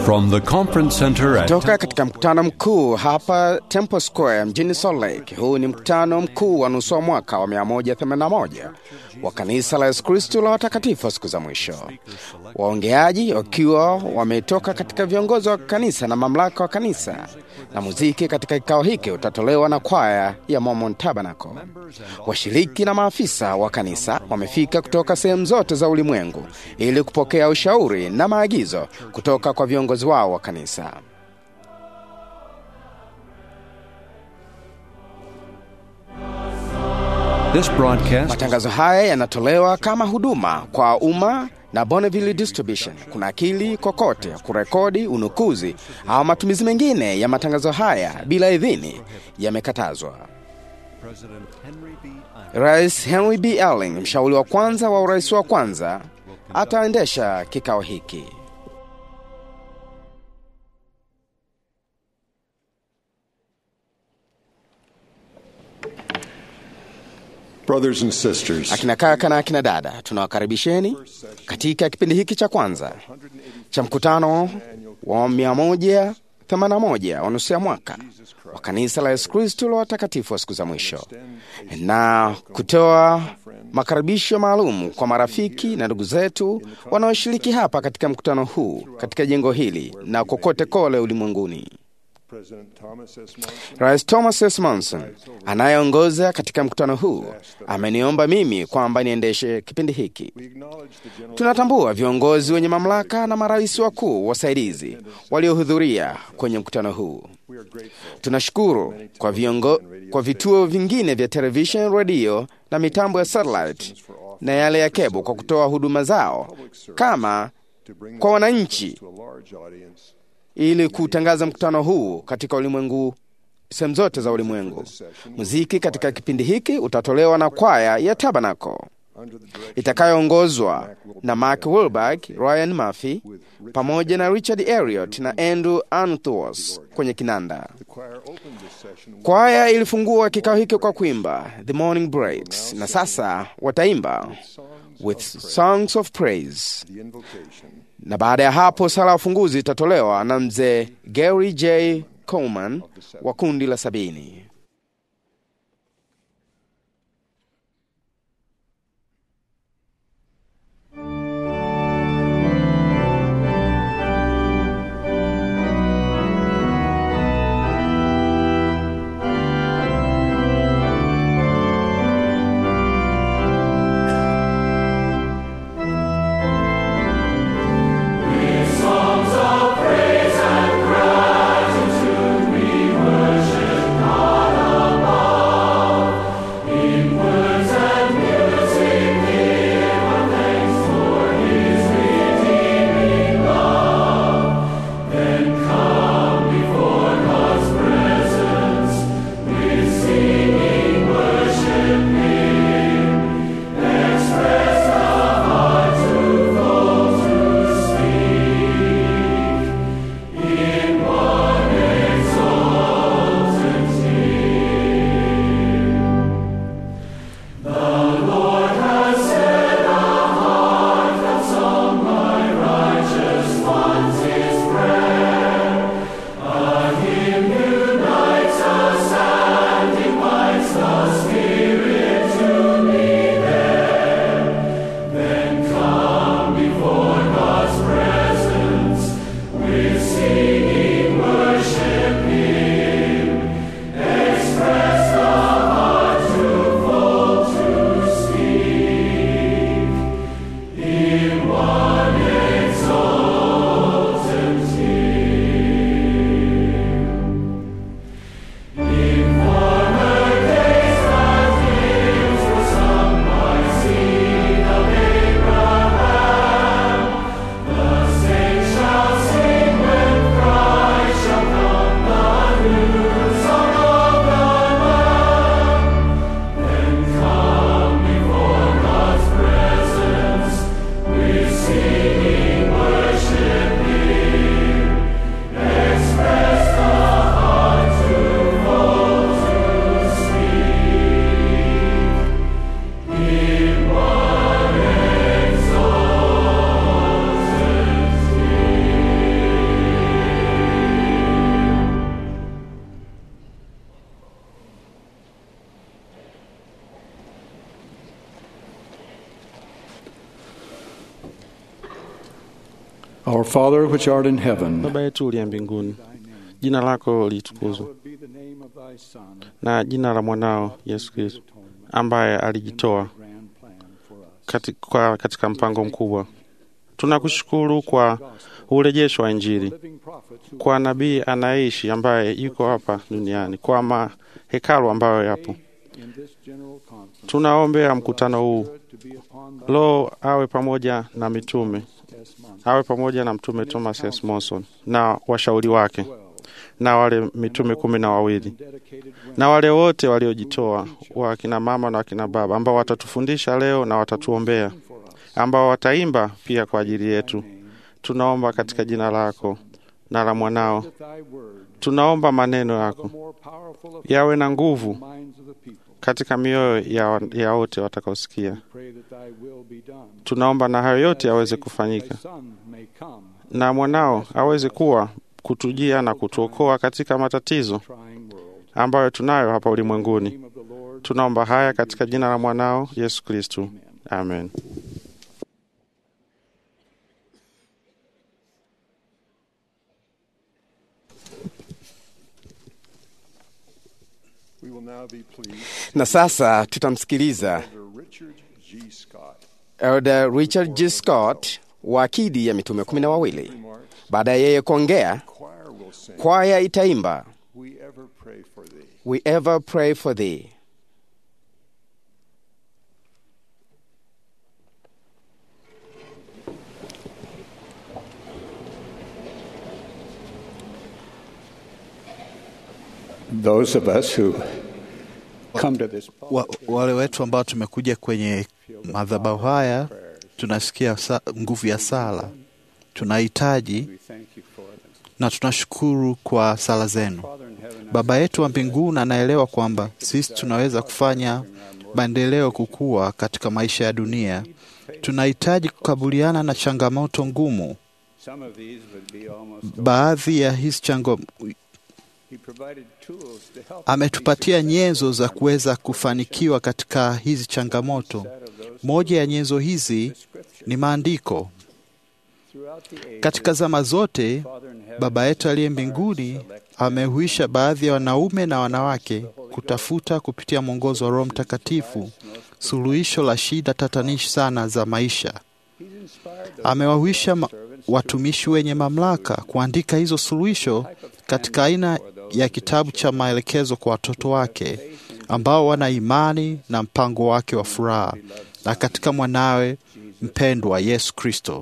From the conference center at Toka katika mkutano mkuu hapa Temple Square mjini Salt Lake. Huu ni mkutano mkuu wa nusu wa mwaka wa 181 wa kanisa la Yesu Kristo la watakatifu wa siku za mwisho, waongeaji wakiwa wametoka katika viongozi wa kanisa na mamlaka wa kanisa, na muziki katika kikao hiki utatolewa na kwaya ya Mormon Tabernacle. Washiriki na maafisa wa kanisa wamefika kutoka sehemu zote za ulimwengu ili kupokea ushauri na maagizo kutoka kwa viongozi wao wa kanisa. this broadcast Matangazo haya yanatolewa kama huduma kwa umma na Bonneville Distribution. Kuna akili kokote kurekodi, unukuzi au matumizi mengine ya matangazo haya bila idhini yamekatazwa. Rais Henry B. Elling, mshauri wa kwanza wa urais wa kwanza, ataendesha kikao hiki. Brothers and sisters, Akina kaka na akina dada, tunawakaribisheni katika kipindi hiki cha kwanza cha mkutano wa 181 wa nusu ya mwaka wa kanisa la Yesu Kristo la watakatifu wa siku za mwisho, na kutoa makaribisho maalum kwa marafiki na ndugu zetu wanaoshiriki hapa katika mkutano huu katika jengo hili na kokote kole ulimwenguni. President Thomas S. Monson, Rais Thomas S. Monson anayeongoza katika mkutano huu ameniomba mimi kwamba niendeshe kipindi hiki. we acknowledge the general Tunatambua viongozi wenye mamlaka na marais wakuu wasaidizi waliohudhuria kwenye mkutano huu. we are grateful Tunashukuru kwa, viongo, kwa vituo vingine vya television, redio na mitambo ya satellite na yale ya kebo kwa kutoa huduma zao kama to bring kwa wananchi to a large audience ili kutangaza mkutano huu katika ulimwengu sehemu zote za ulimwengu. Muziki katika kipindi hiki utatolewa na kwaya ya Tabernacle under the direction itakayoongozwa na Mark Wilberg, Ryan Murphy pamoja na Richard Elliot na Andrew Anthos kwenye kinanda. the choir opened this session with Kwaya ilifungua kikao hiki kwa kuimba The Morning Breaks, na sasa wataimba with songs of praise, the invocation. na baada ya hapo sala ya ufunguzi itatolewa na mzee Gary J. Coleman wa kundi la sabini. Songs of praise and gratitude we worship God Father which art in heaven, Baba yetu uliye mbinguni, jina lako litukuzwe, na jina la mwanao Yesu Kristo ambaye alijitoa katika, katika mpango mkubwa. Tunakushukuru kwa urejesho wa Injili, kwa nabii anayeishi ambaye yuko hapa duniani, kwa mahekalu ambayo yapo. Tunaombea mkutano huu, Roho awe pamoja na mitume, awe pamoja na Mtume Thomas S. Monson na washauri wake na wale mitume kumi na wawili na wale wote waliojitoa, wakina mama na wakina baba, ambao watatufundisha leo na watatuombea, ambao wataimba pia kwa ajili yetu. Tunaomba katika jina lako na la mwanao. Tunaomba maneno yako yawe na nguvu katika mioyo ya, ya wote watakaosikia. Tunaomba na hayo yote yaweze kufanyika, na mwanao aweze kuwa kutujia na kutuokoa katika matatizo ambayo tunayo hapa ulimwenguni. Tunaomba haya katika jina la mwanao Yesu Kristu, amen. We will now be pleased Na sasa tutamsikiliza to Richard G. Scott. Elder Richard G. Scott wa akidi ya mitume kumi na wawili. Baada ya yeye kuongea, Choir will sing, kwaya itaimba We ever pray for thee. We ever pray for thee. those of us who come to this wa, wale wetu ambao tumekuja kwenye madhabahu haya tunasikia sa, nguvu ya sala, tunahitaji na tunashukuru kwa sala zenu. Baba yetu wa mbinguni anaelewa kwamba sisi tunaweza kufanya maendeleo kukua katika maisha ya dunia. Tunahitaji kukabiliana na changamoto ngumu. Baadhi ya hizi changamoto ametupatia nyenzo za kuweza kufanikiwa katika hizi changamoto. Moja ya nyenzo hizi ni maandiko. Katika zama zote, Baba yetu aliye mbinguni amehuisha baadhi ya wanaume na wanawake kutafuta kupitia mwongozo wa Roho Mtakatifu suluhisho la shida tatanishi sana za maisha. Amewahuisha ma- watumishi wenye mamlaka kuandika hizo suluhisho katika aina ya kitabu cha maelekezo kwa watoto wake ambao wana imani na mpango wake wa furaha na katika mwanawe mpendwa Yesu Kristo.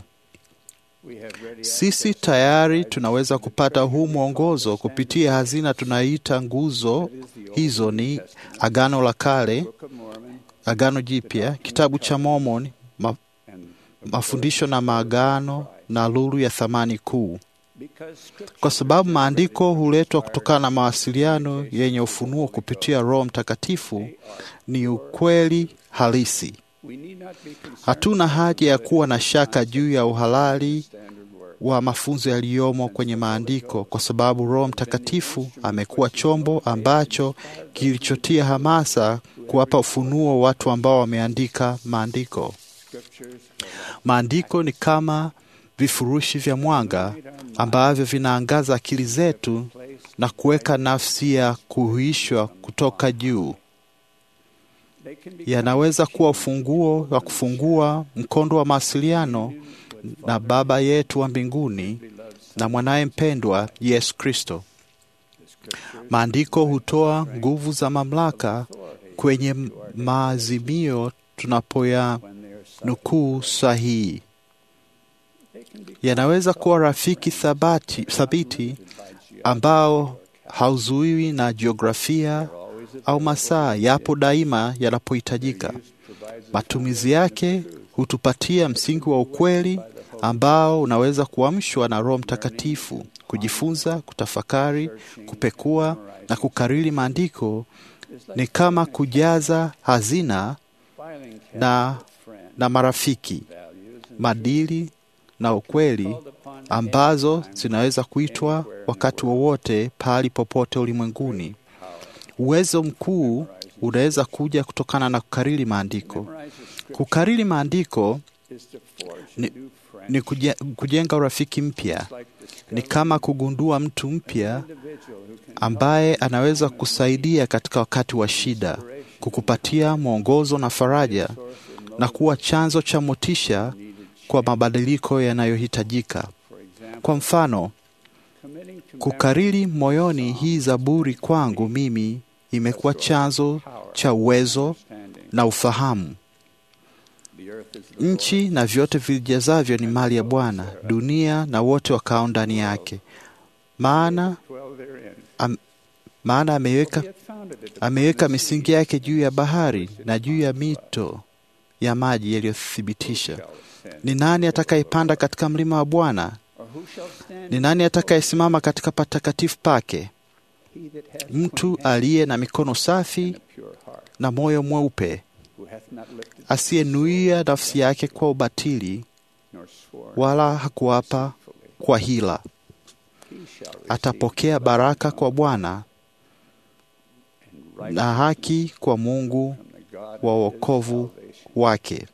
Sisi tayari tunaweza kupata huu mwongozo kupitia hazina tunaita nguzo. Hizo ni Agano la Kale, Agano Jipya, kitabu cha Mormon, ma, mafundisho na maagano na lulu ya thamani kuu, kwa sababu maandiko huletwa kutokana na mawasiliano yenye ufunuo kupitia Roho Mtakatifu. Ni ukweli halisi. Hatuna haja ya kuwa na shaka juu ya uhalali wa mafunzo yaliyomo kwenye maandiko, kwa sababu Roho Mtakatifu amekuwa chombo ambacho kilichotia hamasa kuwapa ufunuo watu ambao wameandika maandiko. Maandiko ni kama vifurushi vya mwanga ambavyo vinaangaza akili zetu na kuweka nafsi ya kuhuishwa kutoka juu. Yanaweza kuwa ufunguo wa kufungua mkondo wa mawasiliano na Baba yetu wa mbinguni na mwanaye mpendwa Yesu Kristo. Maandiko hutoa nguvu za mamlaka kwenye maazimio tunapoya nukuu sahihi. Yanaweza kuwa rafiki thabati, thabiti ambao hauzuiwi na jiografia au masaa, yapo daima yanapohitajika. Matumizi yake hutupatia msingi wa ukweli ambao unaweza kuamshwa na Roho Mtakatifu. Kujifunza, kutafakari, kupekua na kukariri maandiko ni kama kujaza hazina na, na marafiki, madili na ukweli ambazo zinaweza kuitwa wakati wowote pahali popote ulimwenguni. Uwezo mkuu unaweza kuja kutokana na kukariri maandiko. Kukariri maandiko ni, ni kuje- kujenga urafiki mpya. Ni kama kugundua mtu mpya ambaye anaweza kusaidia katika wakati wa shida, kukupatia mwongozo na faraja, na kuwa chanzo cha motisha kwa mabadiliko yanayohitajika. Kwa mfano, kukariri moyoni hii Zaburi kwangu mimi imekuwa chanzo cha uwezo na ufahamu. Nchi na vyote vijazavyo ni mali ya Bwana, dunia na wote wakao ndani yake. Maana am, maana ameweka ameweka misingi yake juu ya bahari na juu ya mito ya maji yaliyothibitisha. Ni nani atakayepanda katika mlima wa Bwana? Ni nani atakayesimama katika patakatifu pake? Mtu aliye na mikono safi na moyo mweupe, asiyenuia nafsi yake kwa ubatili, wala hakuapa kwa hila. Atapokea baraka kwa Bwana na haki kwa Mungu wa wokovu wake.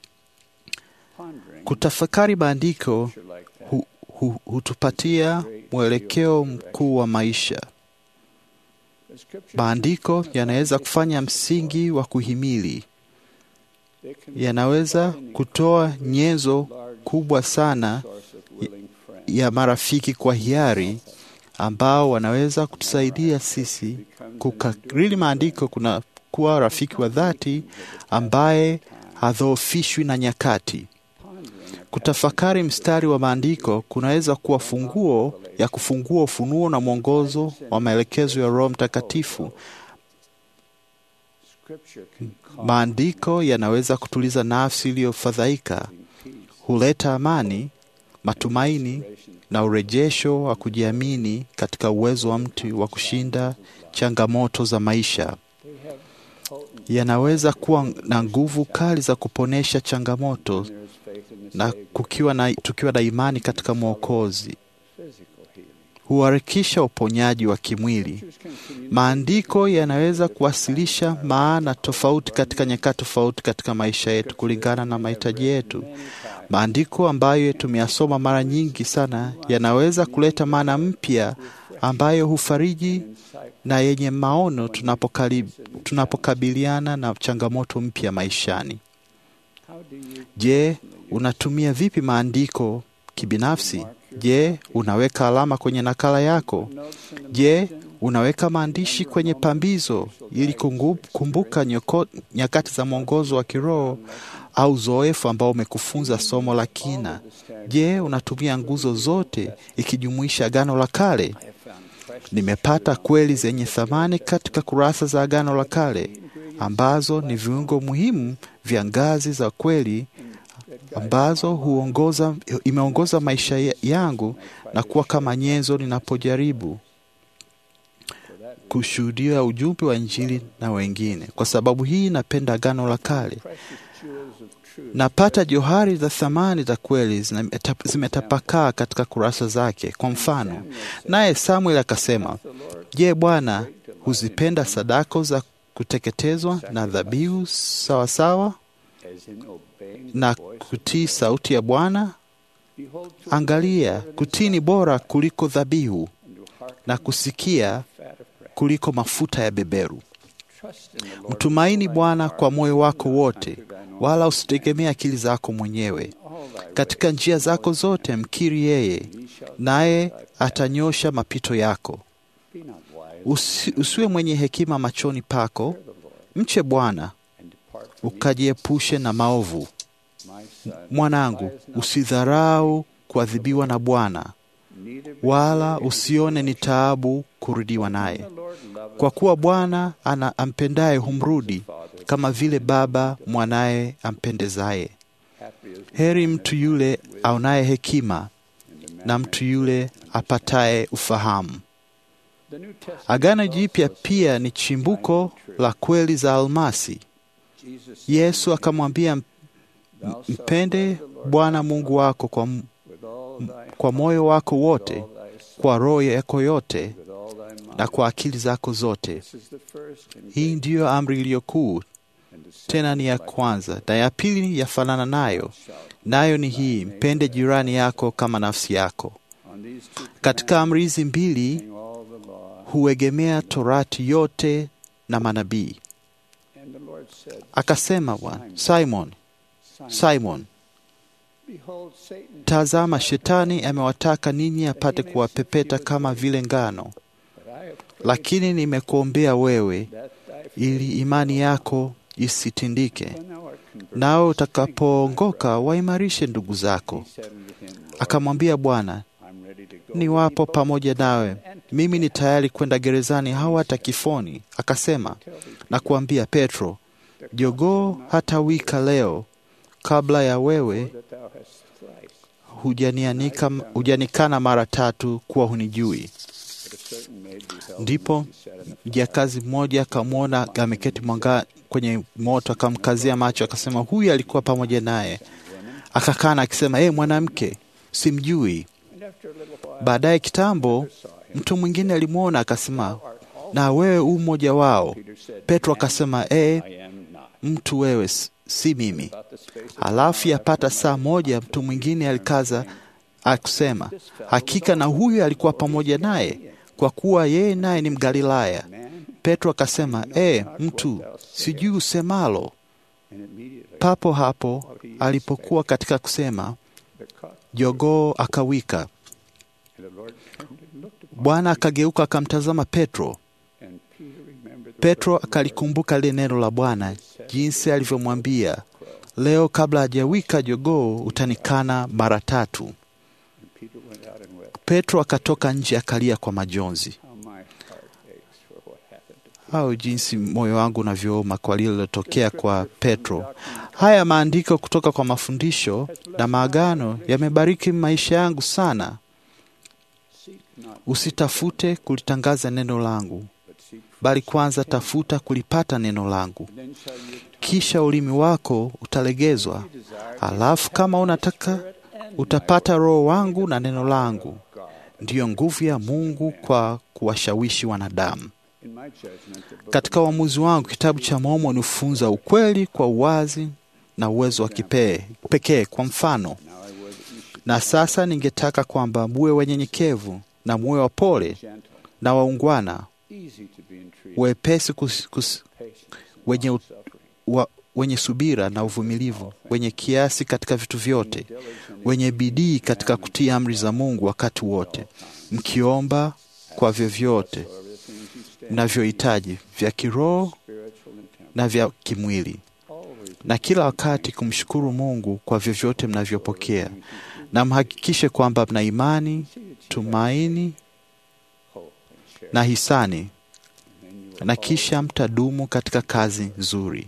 Kutafakari maandiko hu, hu, hutupatia mwelekeo mkuu wa maisha. Maandiko yanaweza kufanya msingi wa kuhimili, yanaweza kutoa nyenzo kubwa sana ya marafiki kwa hiari ambao wanaweza kutusaidia sisi kukariri maandiko, kuna kuwa rafiki wa dhati ambaye hadhoofishwi na nyakati. Kutafakari mstari wa maandiko kunaweza kuwa funguo ya kufungua ufunuo na mwongozo wa maelekezo ya Roho Mtakatifu. Maandiko yanaweza kutuliza nafsi iliyofadhaika, huleta amani, matumaini na urejesho wa kujiamini katika uwezo wa mtu wa kushinda changamoto za maisha. Yanaweza kuwa na nguvu kali za kuponesha changamoto na kukiwa na, tukiwa na imani katika Mwokozi huharakisha uponyaji wa kimwili. Maandiko yanaweza kuwasilisha maana tofauti katika nyakati tofauti katika maisha yetu kulingana na mahitaji yetu. Maandiko ambayo tumeyasoma mara nyingi sana yanaweza kuleta maana mpya ambayo hufariji na yenye maono tunapokali- tunapokabiliana na changamoto mpya maishani. Je, unatumia vipi maandiko kibinafsi? Je, unaweka alama kwenye nakala yako? Je, unaweka maandishi kwenye pambizo ili kungu- kumbuka nyoko- nyakati za mwongozo wa kiroho au zoefu ambao umekufunza somo la kina? Je, unatumia nguzo zote ikijumuisha Agano la Kale? Nimepata kweli zenye thamani katika kurasa za Agano la Kale ambazo ni viungo muhimu vya ngazi za kweli ambazo huongoza, imeongoza maisha ya- yangu na kuwa kama nyenzo ninapojaribu kushuhudia ujumbe wa Injili na wengine. Kwa sababu hii napenda Agano la Kale. Napata johari za thamani za kweli zina- zimetapakaa katika kurasa zake. Kwa mfano, naye Samuel akasema, Je, Bwana huzipenda sadako za kuteketezwa na dhabihu sawasawa na kutii sauti ya Bwana? Angalia, kutii ni bora kuliko dhabihu na kusikia kuliko mafuta ya beberu. Mtumaini Bwana kwa moyo wako wote, wala usitegemee akili zako mwenyewe. Katika njia zako zote mkiri yeye, naye atanyosha mapito yako. Usi, usiwe mwenye hekima machoni pako, mche Bwana ukajiepushe na maovu. Mwanangu, usidharau kuadhibiwa na Bwana, wala usione ni taabu kurudiwa naye, kwa kuwa Bwana ana ampendaye humrudi, kama vile baba mwanaye ampendezaye. Heri mtu yule aonaye hekima na mtu yule apataye ufahamu. Agano Jipya pia ni chimbuko la kweli za almasi. Yesu akamwambia, mpende Bwana Mungu wako kwa, m- kwa moyo wako wote, kwa roho yako yote na kwa akili zako zote. Hii ndiyo amri iliyo kuu, tena ni ya kwanza, na ya pili yafanana nayo, nayo ni hii, mpende jirani yako kama nafsi yako. Katika amri hizi mbili huegemea Torati yote na manabii. Akasema Bwana, Simon, Simon, tazama, Shetani amewataka ninyi apate kuwapepeta kama vile ngano, lakini nimekuombea wewe ili imani yako isitindike, nawe utakapoongoka waimarishe ndugu zako. Akamwambia Bwana, niwapo pamoja nawe, mimi ni tayari kwenda gerezani au hata kifoni. Akasema, nakuambia Petro, jogoo hata wika leo kabla ya wewe hujanianika hujanikana mara tatu kuwa hunijui. Ndipo mjakazi mmoja akamwona ameketi mwanga kwenye moto, akamkazia macho, akasema huyu alikuwa pamoja naye. Akakana akisema, ee, mwanamke, simjui. Baadaye kitambo, mtu mwingine alimwona akasema, na wewe u mmoja wao. Petro akasema, ee, mtu wewe, si mimi. Halafu yapata saa moja, mtu mwingine alikaza akusema, hakika na huyu alikuwa pamoja naye, kwa kuwa yeye naye ni Mgalilaya. Petro akasema, ee, mtu, sijui usemalo. Papo hapo alipokuwa katika kusema, jogoo akawika. Bwana akageuka akamtazama Petro. Petro akalikumbuka lile neno la Bwana, jinsi alivyomwambia, leo kabla hajawika jogoo utanikana mara tatu. Petro akatoka nje akalia kwa majonzi. Au jinsi moyo wangu unavyouma kwa lililotokea kwa Petro. Haya maandiko kutoka kwa mafundisho na maagano yamebariki maisha yangu sana. Usitafute kulitangaza neno langu, bali kwanza tafuta kulipata neno langu, kisha ulimi wako utalegezwa. Alafu kama unataka utapata Roho wangu na neno langu, ndiyo nguvu ya Mungu kwa kuwashawishi wanadamu. Katika uamuzi wangu, kitabu cha Mormoni hufunza ukweli kwa uwazi na uwezo wa kipee pekee. Kwa mfano, na sasa ningetaka kwamba muwe wanyenyekevu na muwe wapole na waungwana, wepesi kus, kus, wenye, wa, wenye subira na uvumilivu, wenye kiasi katika vitu vyote, wenye bidii katika kutii amri za Mungu wakati wote, mkiomba kwa vyovyote mnavyohitaji vya kiroho na vya kimwili, na kila wakati kumshukuru Mungu kwa vyovyote mnavyopokea, na mhakikishe kwamba mna imani, tumaini na hisani, na kisha mtadumu katika kazi nzuri.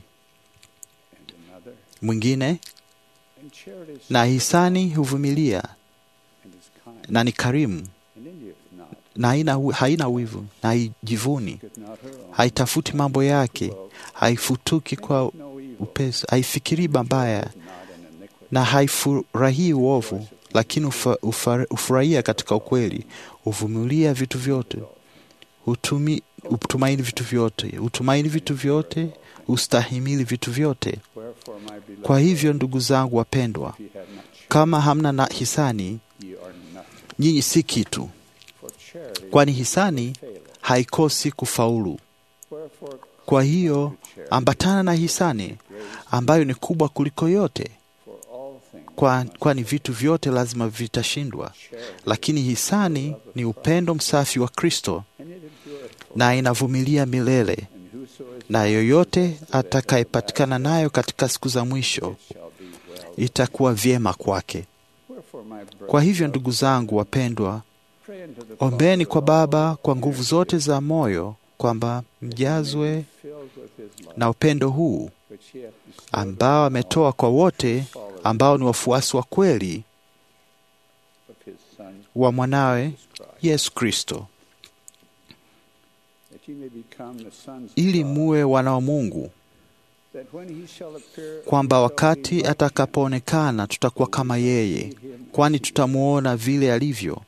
Mwingine, na hisani huvumilia na ni karimu na haina, haina wivu na haijivuni, haitafuti mambo yake, haifutuki kwa upesi, haifikirii mabaya na haifurahii uovu, lakini ufa, ufa, ufurahia katika ukweli, huvumilia vitu vyote, hutumi, hutumaini vitu vyote, hutumaini vitu vyote, hustahimili vitu vyote. Kwa hivyo, ndugu zangu wapendwa, kama hamna na hisani, nyinyi si kitu kwani hisani haikosi kufaulu. Kwa hiyo ambatana na hisani ambayo ni kubwa kuliko yote, kwani kwa vitu vyote lazima vitashindwa, lakini hisani ni upendo msafi wa Kristo na inavumilia milele, na yoyote atakayepatikana nayo katika siku za mwisho itakuwa vyema kwake. Kwa hivyo, ndugu zangu wapendwa, Ombeni kwa Baba kwa nguvu zote za moyo kwamba mjazwe na upendo huu ambao ametoa kwa wote ambao ni wafuasi wa kweli wa mwanawe Yesu Kristo, ili muwe wana wa Mungu, kwamba wakati atakapoonekana tutakuwa kama yeye, kwani tutamwona vile alivyo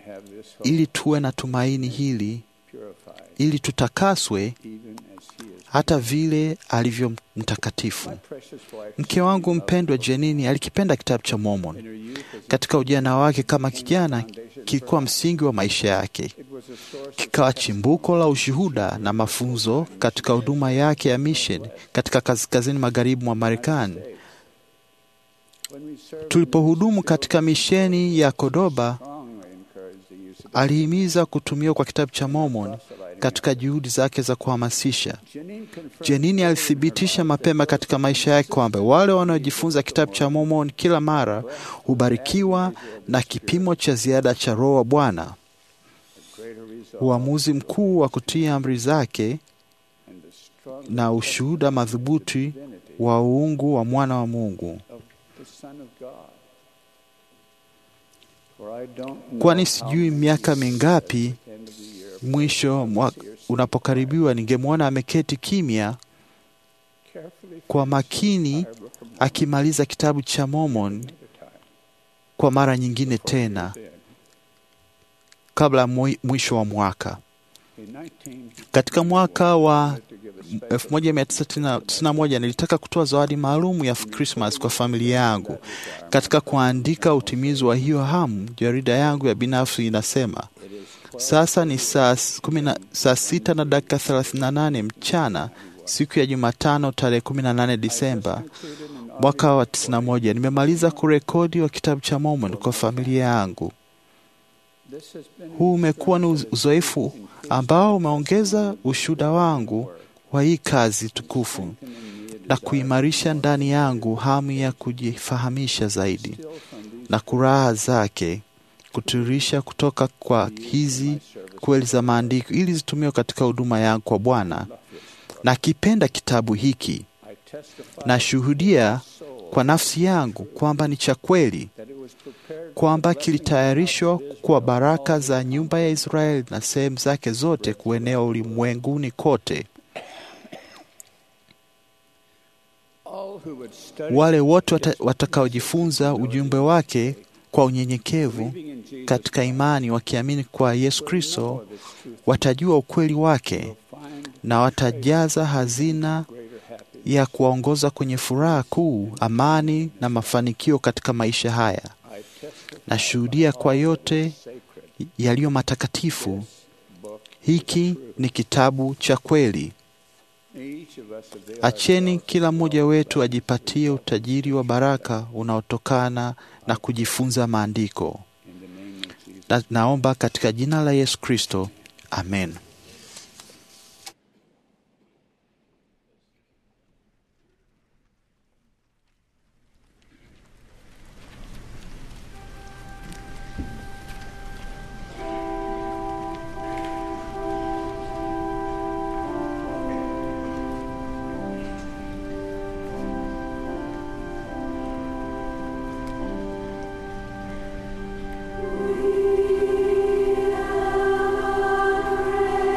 ili tuwe na tumaini hili, ili tutakaswe hata vile alivyo mtakatifu. Mke wangu mpendwa Jenini alikipenda kitabu cha Mormon. Katika ujana wake kama kijana, kilikuwa msingi wa maisha yake, kikawa chimbuko la ushuhuda na mafunzo katika huduma yake ya mission katika kaskazini magharibi mwa Marekani. Tulipohudumu katika misheni ya Kodoba, alihimiza kutumiwa kwa kitabu cha Mormon katika juhudi zake za kuhamasisha. Jenini alithibitisha mapema katika maisha yake kwamba wale wanaojifunza kitabu cha Mormon kila mara hubarikiwa na kipimo cha ziada cha Roho wa Bwana. Uamuzi mkuu wa kutii amri zake na ushuhuda madhubuti wa uungu wa mwana wa Mungu. Kwani sijui miaka mingapi mwisho mwa, unapokaribiwa ningemwona ameketi kimya kwa makini akimaliza kitabu cha Mormon kwa mara nyingine tena kabla mwisho wa mwaka. Katika mwaka wa 1991 nilitaka kutoa zawadi maalum ya Christmas kwa familia yangu. Katika kuandika utimizi wa hiyo hamu, jarida yangu ya binafsi inasema sasa ni saa saa sita na dakika 38 mchana siku ya Jumatano tarehe 18 Disemba mwaka wa 91. Nimemaliza kurekodi wa kitabu cha Mormon kwa familia yangu. Huu umekuwa ni uzoefu ambao umeongeza ushuhuda wangu wa hii kazi tukufu na kuimarisha ndani yangu hamu ya kujifahamisha zaidi na kuraha zake kutirisha kutoka kwa hizi kweli za maandiko ili zitumiwe katika huduma yangu kwa Bwana. Na kipenda kitabu hiki, nashuhudia kwa nafsi yangu kwamba ni cha kweli, kwamba kilitayarishwa kwa baraka za nyumba ya Israeli na sehemu zake zote kuenea ulimwenguni kote. Wale wote watakaojifunza ujumbe wake kwa unyenyekevu katika imani, wakiamini kwa Yesu Kristo, watajua ukweli wake na watajaza hazina ya kuwaongoza kwenye furaha kuu, amani na mafanikio katika maisha haya. Nashuhudia kwa yote yaliyo matakatifu, hiki ni kitabu cha kweli. Acheni kila mmoja wetu ajipatie utajiri wa baraka unaotokana na kujifunza maandiko. Na, naomba katika jina la Yesu Kristo, amen. We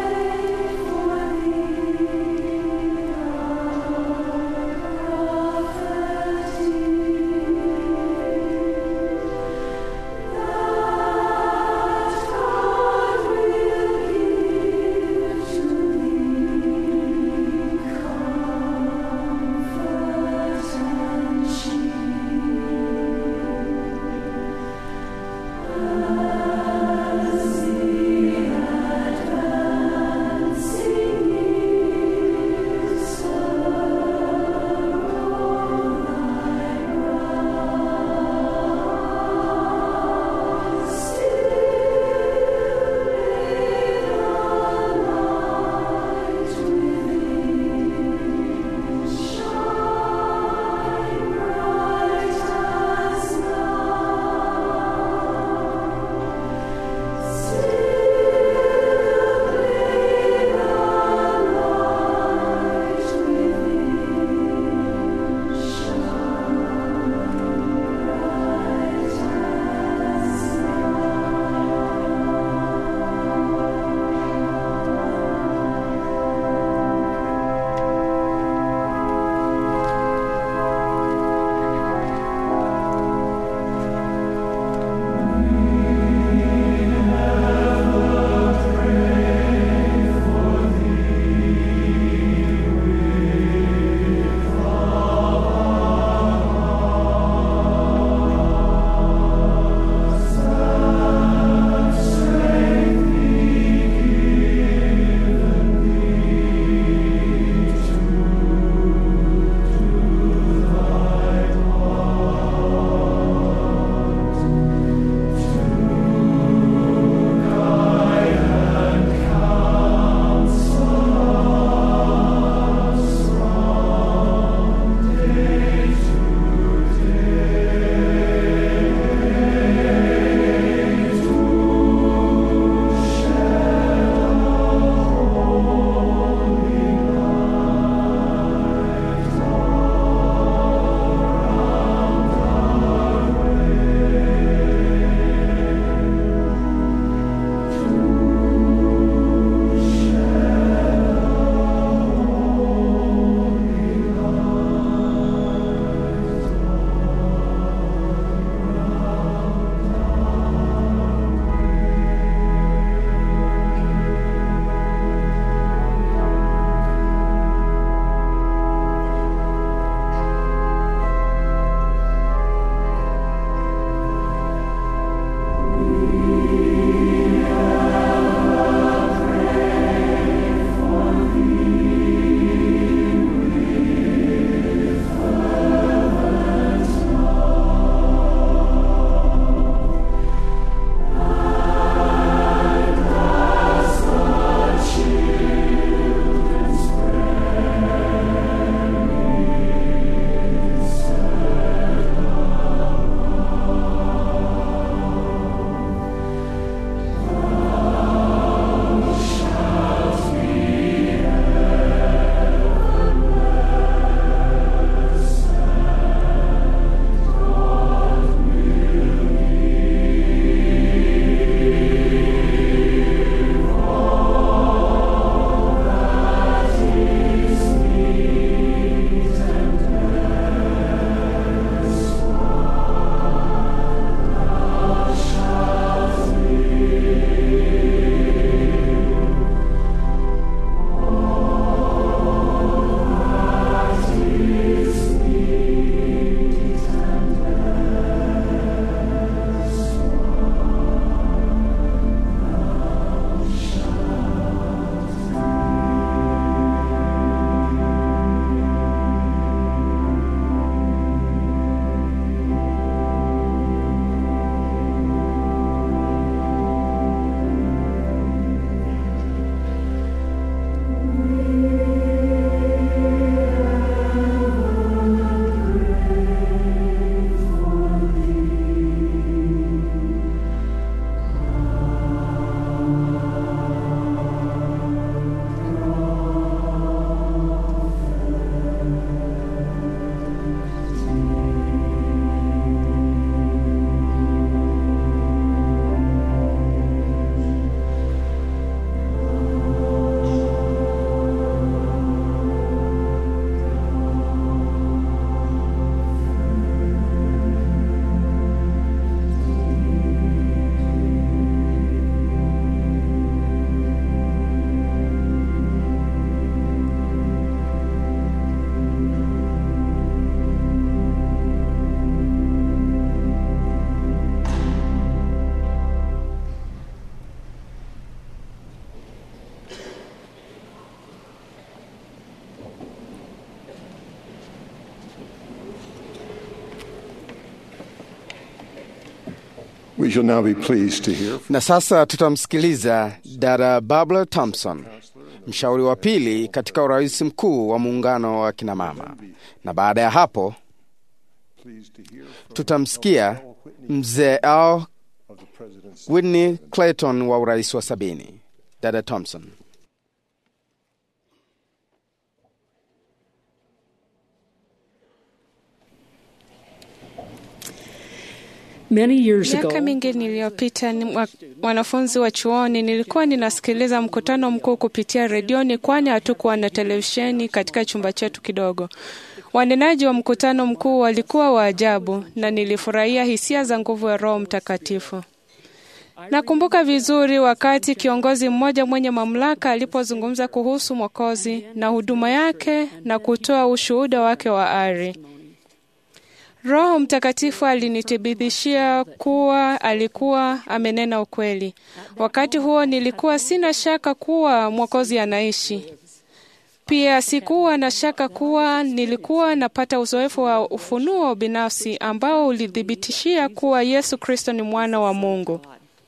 We shall now be pleased to hear from Na sasa tutamsikiliza dada Barbara Thompson, mshauri wa pili katika urais mkuu wa muungano wa kinamama, na baada ya hapo pleased to hear from tutamsikia mzee Al of the President's Whitney Clayton wa urais wa sabini. Dada Thompson. Many years ago, Miaka mingi niliyopita, ni mwa- mwanafunzi wa chuoni, nilikuwa ninasikiliza mkutano mkuu kupitia redioni, kwani hatukuwa na televisheni katika chumba chetu kidogo. Wanenaji wa mkutano mkuu walikuwa wa ajabu na nilifurahia hisia za nguvu ya Roho Mtakatifu. Nakumbuka vizuri wakati kiongozi mmoja mwenye mamlaka alipozungumza kuhusu Mwokozi na huduma yake na kutoa ushuhuda wake wa ari. Roho Mtakatifu alinithibitishia kuwa alikuwa amenena ukweli. Wakati huo nilikuwa sina shaka kuwa Mwokozi anaishi. Pia sikuwa na shaka kuwa nilikuwa napata uzoefu wa ufunuo binafsi ambao ulithibitishia kuwa Yesu Kristo ni mwana wa Mungu.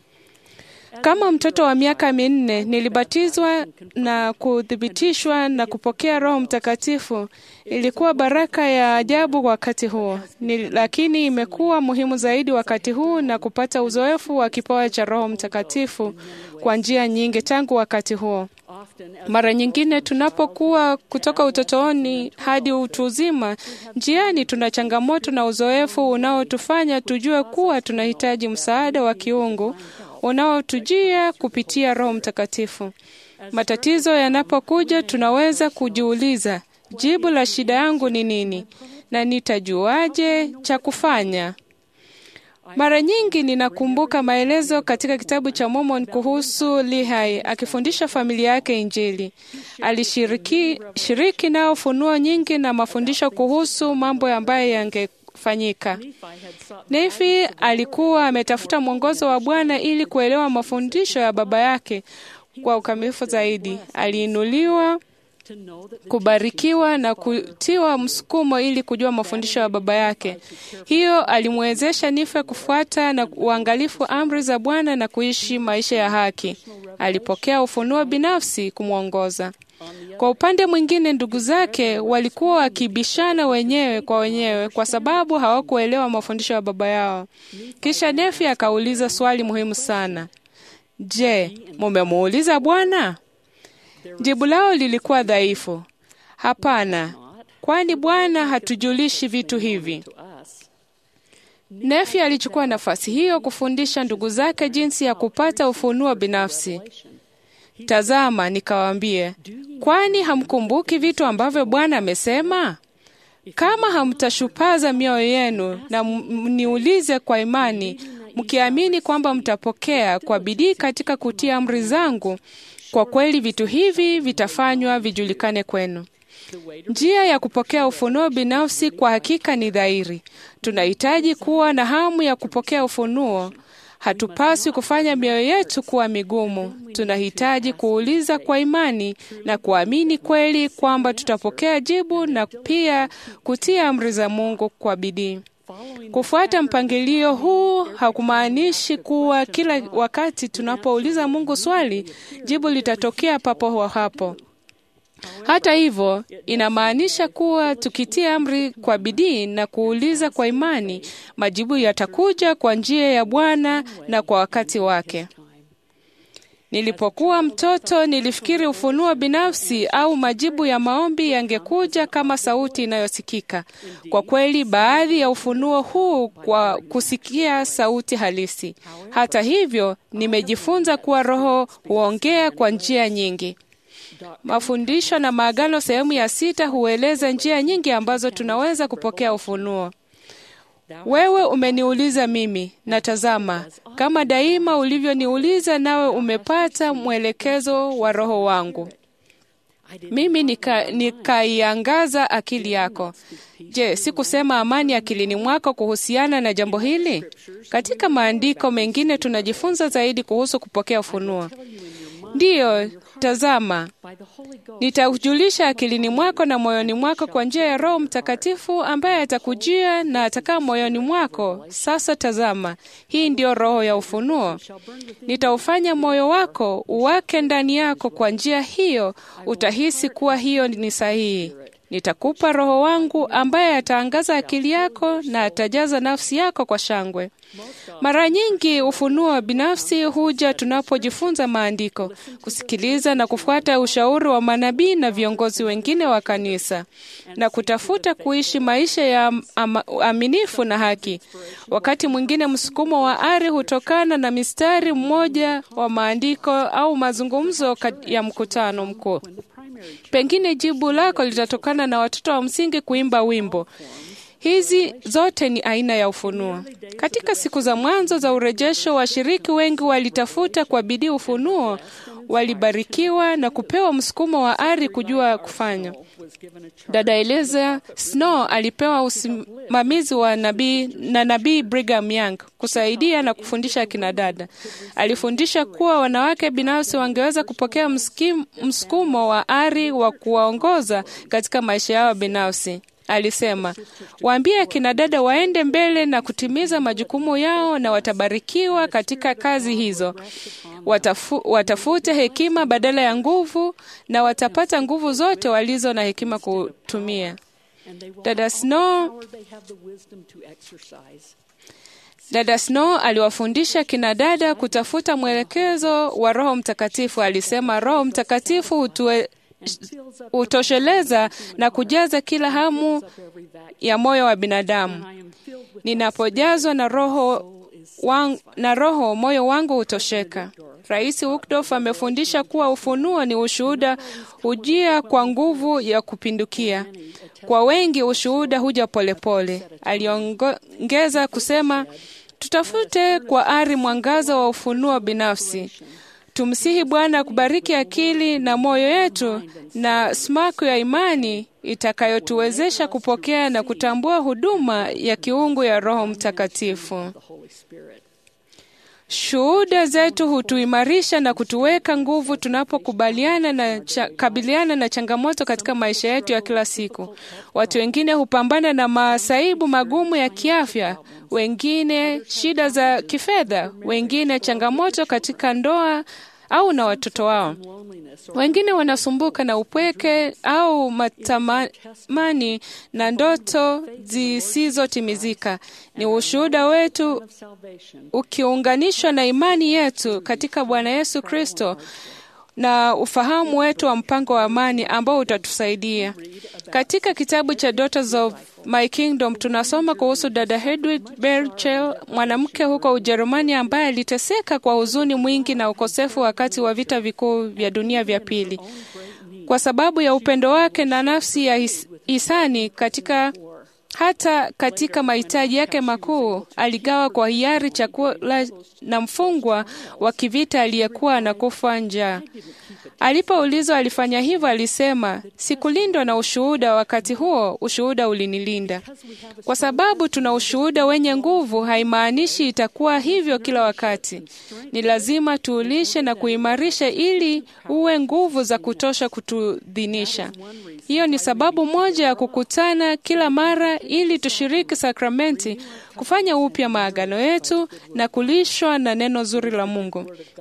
Kama mtoto wa miaka minne nilibatizwa na kuthibitishwa na kupokea Roho Mtakatifu. Ilikuwa baraka ya ajabu wakati huo ni, lakini imekuwa muhimu zaidi wakati huu na kupata uzoefu wa kipawa cha Roho Mtakatifu kwa njia nyingi tangu wakati huo. Mara nyingine tunapokuwa kutoka utotoni hadi utu uzima, njiani tuna changamoto na uzoefu unaotufanya tujue kuwa tunahitaji msaada wa kiungu unaotujia kupitia Roho Mtakatifu. Matatizo yanapokuja, tunaweza kujiuliza, jibu la shida yangu ni nini na nitajuaje cha kufanya? Mara nyingi ninakumbuka maelezo katika kitabu cha Mormon kuhusu Lehi akifundisha familia yake Injili. Alishiriki shiriki nao funuo nyingi na mafundisho kuhusu mambo ambayo yangefanyika. Nefi alikuwa ametafuta mwongozo wa Bwana ili kuelewa mafundisho ya baba yake kwa ukamilifu zaidi. Aliinuliwa kubarikiwa na kutiwa msukumo ili kujua mafundisho ya baba yake. Hiyo alimwezesha Nife kufuata na uangalifu amri za Bwana na kuishi maisha ya haki. Alipokea ufunuo binafsi kumwongoza. Kwa upande mwingine, ndugu zake walikuwa wakibishana wenyewe kwa wenyewe kwa sababu hawakuelewa mafundisho ya baba yao. Kisha Nefi akauliza swali muhimu sana: Je, mumemuuliza Bwana? Jibu lao lilikuwa dhaifu. Hapana, kwani Bwana hatujulishi vitu hivi. Nefi alichukua nafasi hiyo kufundisha ndugu zake jinsi ya kupata ufunuo binafsi. Tazama, nikawaambie, kwani hamkumbuki vitu ambavyo Bwana amesema? Kama hamtashupaza mioyo yenu na mniulize kwa imani, mkiamini kwamba mtapokea kwa bidii katika kutia amri zangu, kwa kweli vitu hivi vitafanywa vijulikane kwenu. Njia ya kupokea ufunuo binafsi kwa hakika ni dhahiri. Tunahitaji kuwa na hamu ya kupokea ufunuo. Hatupaswi kufanya mioyo yetu kuwa migumu. Tunahitaji kuuliza kwa imani na kuamini kweli kwamba tutapokea jibu na pia kutia amri za Mungu kwa bidii. Kufuata mpangilio huu hakumaanishi kuwa kila wakati tunapouliza Mungu swali, jibu litatokea papo hapo. Hata hivyo, inamaanisha kuwa tukitia amri kwa bidii na kuuliza kwa imani, majibu yatakuja kwa njia ya Bwana na kwa wakati wake. Nilipokuwa mtoto nilifikiri ufunuo binafsi au majibu ya maombi yangekuja kama sauti inayosikika. Kwa kweli, baadhi ya ufunuo huu kwa kusikia sauti halisi. Hata hivyo, nimejifunza kuwa Roho huongea kwa njia nyingi. Mafundisho na Maagano sehemu ya sita hueleza njia nyingi ambazo tunaweza kupokea ufunuo. Wewe umeniuliza mimi, na tazama, kama daima ulivyoniuliza, nawe umepata mwelekezo wa Roho wangu. Mimi nikaiangaza nika akili yako. Je, sikusema amani akilini mwako kuhusiana na jambo hili? Katika maandiko mengine tunajifunza zaidi kuhusu kupokea ufunuo. Ndiyo, tazama, nitakujulisha akilini mwako na moyoni mwako kwa njia ya Roho Mtakatifu ambaye atakujia na atakaa moyoni mwako. Sasa tazama, hii ndiyo roho ya ufunuo. Nitaufanya moyo wako uwake ndani yako. Kwa njia hiyo utahisi kuwa hiyo ni sahihi. Nitakupa Roho wangu ambaye ataangaza akili yako na atajaza nafsi yako kwa shangwe. Mara nyingi ufunuo wa binafsi huja tunapojifunza maandiko, kusikiliza na kufuata ushauri wa manabii na viongozi wengine wa kanisa, na kutafuta kuishi maisha ya aminifu na haki. Wakati mwingine msukumo wa ari hutokana na mistari mmoja wa maandiko au mazungumzo ya mkutano mkuu. Pengine jibu lako litatokana na watoto wa msingi kuimba wimbo. Hizi zote ni aina ya ufunuo. Katika siku za mwanzo za urejesho, washiriki wengi walitafuta kwa bidii ufunuo, walibarikiwa na kupewa msukumo wa ari kujua kufanya. Dada Eliza Snow alipewa usimamizi wa nabii na nabii Brigham Young kusaidia na kufundisha akina dada. Alifundisha kuwa wanawake binafsi wangeweza kupokea msukumo wa ari wa kuwaongoza katika maisha yao binafsi. Alisema, waambie akina dada waende mbele na kutimiza majukumu yao na watabarikiwa katika kazi hizo. Watafu, watafute hekima badala ya nguvu na watapata nguvu zote walizo na hekima kutumia. Dada Snow Dada Snow aliwafundisha kina dada kutafuta mwelekezo wa Roho Mtakatifu. Alisema Roho Mtakatifu hutue hutosheleza na kujaza kila hamu ya moyo wa binadamu. Ninapojazwa na roho wang, na roho moyo wangu hutosheka. Rais Woodruff amefundisha kuwa ufunuo ni ushuhuda hujia kwa nguvu ya kupindukia. Kwa wengi ushuhuda huja polepole. Aliongeza kusema, tutafute kwa ari mwangaza wa ufunuo binafsi. Tumsihi Bwana kubariki akili na moyo yetu na smaku ya imani itakayotuwezesha kupokea na kutambua huduma ya kiungu ya Roho Mtakatifu. Shuhuda zetu hutuimarisha na kutuweka nguvu tunapokubaliana na cha, kabiliana na changamoto katika maisha yetu ya kila siku. Watu wengine hupambana na masaibu magumu ya kiafya, wengine shida za kifedha, wengine changamoto katika ndoa au na watoto wao. Wengine wanasumbuka na upweke au matamani na ndoto zisizotimizika. Ni ushuhuda wetu ukiunganishwa na imani yetu katika Bwana Yesu Kristo na ufahamu wetu wa mpango wa amani ambao utatusaidia. Katika kitabu cha Daughters of My Kingdom tunasoma kuhusu dada Hedwig Berchel, mwanamke huko Ujerumani ambaye aliteseka kwa huzuni mwingi na ukosefu wakati wa vita vikuu vya dunia vya pili. Kwa sababu ya upendo wake na nafsi ya his, hisani katika hata katika mahitaji yake makuu aligawa kwa hiari chakula na mfungwa wa kivita aliyekuwa anakufa njaa. Alipoulizwa alifanya hivyo, alisema, sikulindwa na ushuhuda. Wakati huo ushuhuda ulinilinda. Kwa sababu tuna ushuhuda wenye nguvu, haimaanishi itakuwa hivyo kila wakati. Ni lazima tuulishe na kuimarisha ili uwe nguvu za kutosha kutudhinisha. Hiyo ni sababu moja ya kukutana kila mara ili tushiriki sakramenti, kufanya upya maagano yetu na kulishwa na neno zuri la Mungu.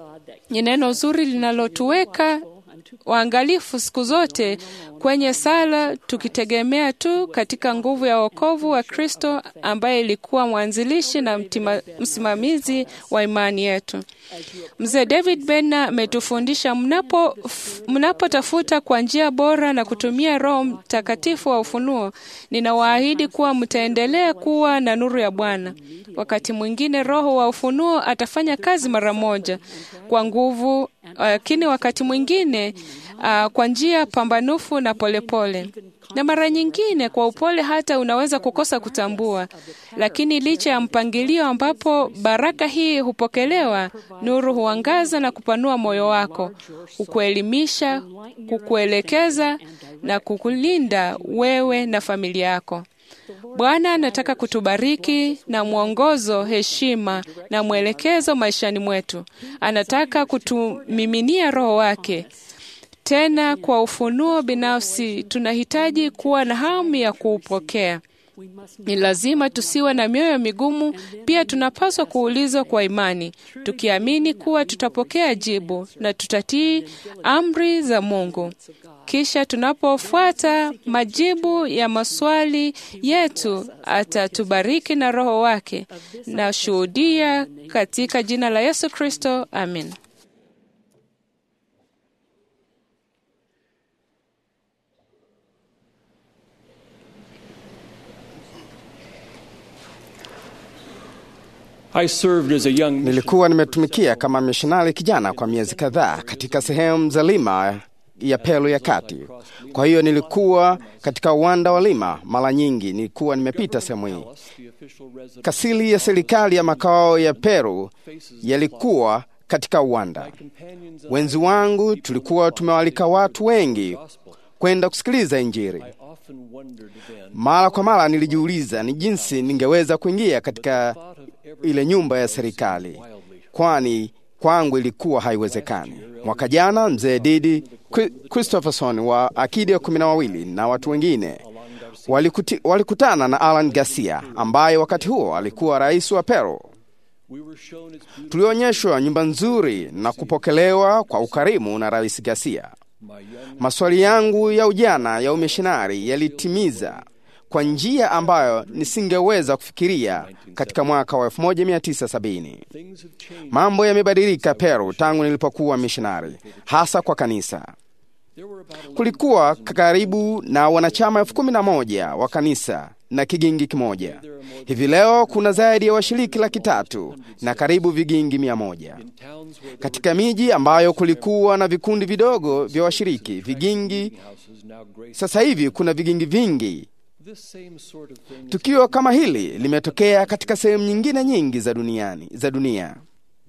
Ni neno zuri linalotuweka waangalifu siku zote kwenye sala, tukitegemea tu katika nguvu ya wokovu wa Kristo ambaye ilikuwa mwanzilishi na mtima, msimamizi wa imani yetu. Mzee David Benner ametufundisha mnapo mnapotafuta kwa njia bora na kutumia Roho Mtakatifu wa ufunuo, ninawaahidi kuwa mtaendelea kuwa na nuru ya Bwana. Wakati mwingine Roho wa ufunuo atafanya kazi mara moja kwa nguvu, lakini wakati mwingine uh, kwa njia pambanufu na polepole pole. Na mara nyingine kwa upole hata unaweza kukosa kutambua. Lakini licha ya mpangilio ambapo baraka hii hupokelewa, nuru huangaza na kupanua moyo wako, kukuelimisha, kukuelekeza na kukulinda wewe na familia yako. Bwana anataka kutubariki na mwongozo, heshima na mwelekezo maishani mwetu. Anataka kutumiminia Roho wake. Tena kwa ufunuo binafsi, tunahitaji kuwa na hamu ya kuupokea. Ni lazima tusiwe na mioyo migumu. Pia tunapaswa kuulizwa kwa imani, tukiamini kuwa tutapokea jibu na tutatii amri za Mungu. Kisha tunapofuata majibu ya maswali yetu, atatubariki na Roho wake. Na shuhudia katika jina la Yesu Kristo, amin. I served as a young Nilikuwa nimetumikia kama mishonari kijana kwa miezi kadhaa katika sehemu za Lima ya Peru ya kati. Kwa hiyo nilikuwa katika uwanda wa Lima. Mara nyingi nilikuwa nimepita sehemu hii. Kasili ya serikali ya makao ya Peru yalikuwa katika uwanda. Wenzi wangu tulikuwa tumewalika watu wengi kwenda kusikiliza Injili. Mara kwa mara nilijiuliza ni jinsi ningeweza kuingia katika ile nyumba ya serikali, kwani kwangu ilikuwa haiwezekani. Mwaka jana mzee Didi Chri- Christopherson wa akidi ya kumi na wawili na watu wengine walikuti, walikutana na Alan Garcia ambaye wakati huo alikuwa rais wa Peru. Tulionyeshwa nyumba nzuri na kupokelewa kwa ukarimu na rais Garcia. Maswali yangu ya ujana ya umishinari yalitimiza kwa njia ambayo nisingeweza kufikiria katika mwaka wa 1970. Mambo yamebadilika Peru tangu nilipokuwa mishinari, hasa kwa kanisa. Kulikuwa karibu na wanachama elfu kumi na moja wa kanisa na kigingi kimoja. Hivi leo kuna zaidi ya washiriki laki tatu na karibu vigingi mia moja katika miji ambayo kulikuwa na vikundi vidogo vya washiriki vigingi. Sasa hivi kuna vigingi vingi. Tukio kama hili limetokea katika sehemu nyingine nyingi za duniani, za dunia.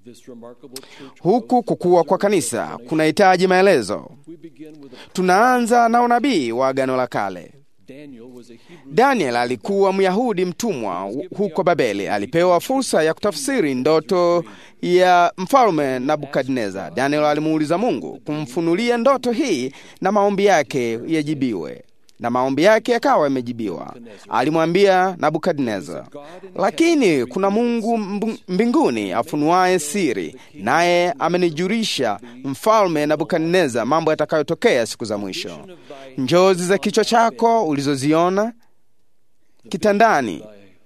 Huku kukua kwa kanisa kunahitaji maelezo. Tunaanza na unabii wa Agano la Kale. Daniel alikuwa Myahudi mtumwa huko Babeli. Alipewa fursa ya kutafsiri ndoto ya mfalme Nabukadneza. Daniel alimuuliza Mungu kumfunulia ndoto hii na maombi yake yajibiwe na maombi yake yakawa yamejibiwa. Alimwambia Nabukadneza, lakini kuna Mungu mbu- mbinguni afunuaye siri, naye amenijulisha mfalme Nabukadneza mambo yatakayotokea siku za mwisho. Njozi za kichwa chako ulizoziona kitandani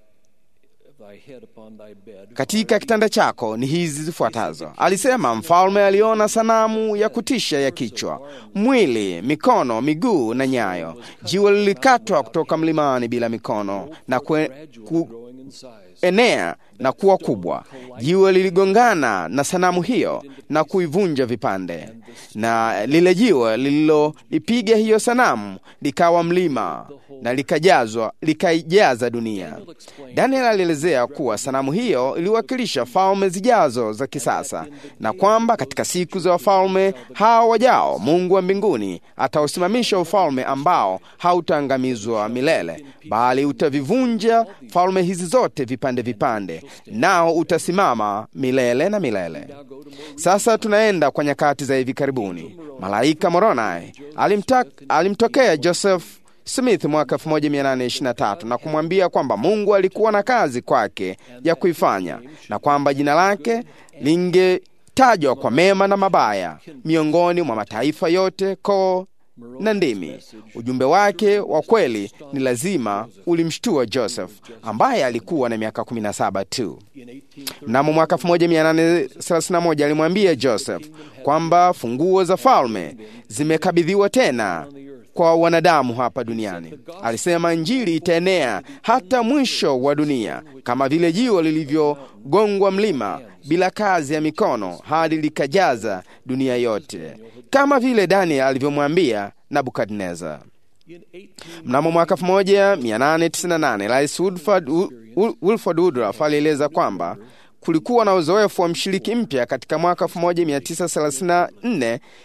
katika kitanda chako ni hizi zifuatazo. Alisema mfalme aliona sanamu ya kutisha ya kichwa, mwili, mikono, miguu na nyayo. Jiwe lilikatwa kutoka mlimani bila mikono na kue, ku, enea na kuwa kubwa. Jiwe liligongana na sanamu hiyo na kuivunja vipande, na lile jiwe lililolipiga hiyo sanamu likawa mlima na likajazwa likaijaza dunia. Daniel alielezea kuwa sanamu hiyo iliwakilisha falme zijazo za kisasa, na kwamba katika siku za wafalme hao wajao, Mungu wa mbinguni atausimamisha ufalme ambao hautaangamizwa milele, bali utavivunja falme hizi zote vipande vipande, nao utasimama milele na milele. Sasa tunaenda kwa nyakati za hivi karibuni. Malaika Moroni alimta, alimtokea Joseph Smith mwaka 1823 na kumwambia kwamba Mungu alikuwa na kazi kwake ya kuifanya na kwamba jina lake lingetajwa kwa mema na mabaya miongoni mwa mataifa yote, koo na ndimi. Ujumbe wake wa kweli ni lazima ulimshtua Joseph ambaye alikuwa na miaka 17 tu. Mnamo mwaka 1831 alimwambia Joseph kwamba funguo za falme zimekabidhiwa tena kwa wanadamu hapa duniani. Alisema Injili itaenea hata mwisho wa dunia, kama vile jiwe lilivyogongwa mlima bila kazi ya mikono hadi likajaza dunia yote, kama vile Daniel alivyomwambia Nabukadneza. Mnamo mwaka 1898 Rais Woodford, Wilford Woodruff alieleza kwamba kulikuwa na uzoefu wa mshiriki mpya katika mwaka 1934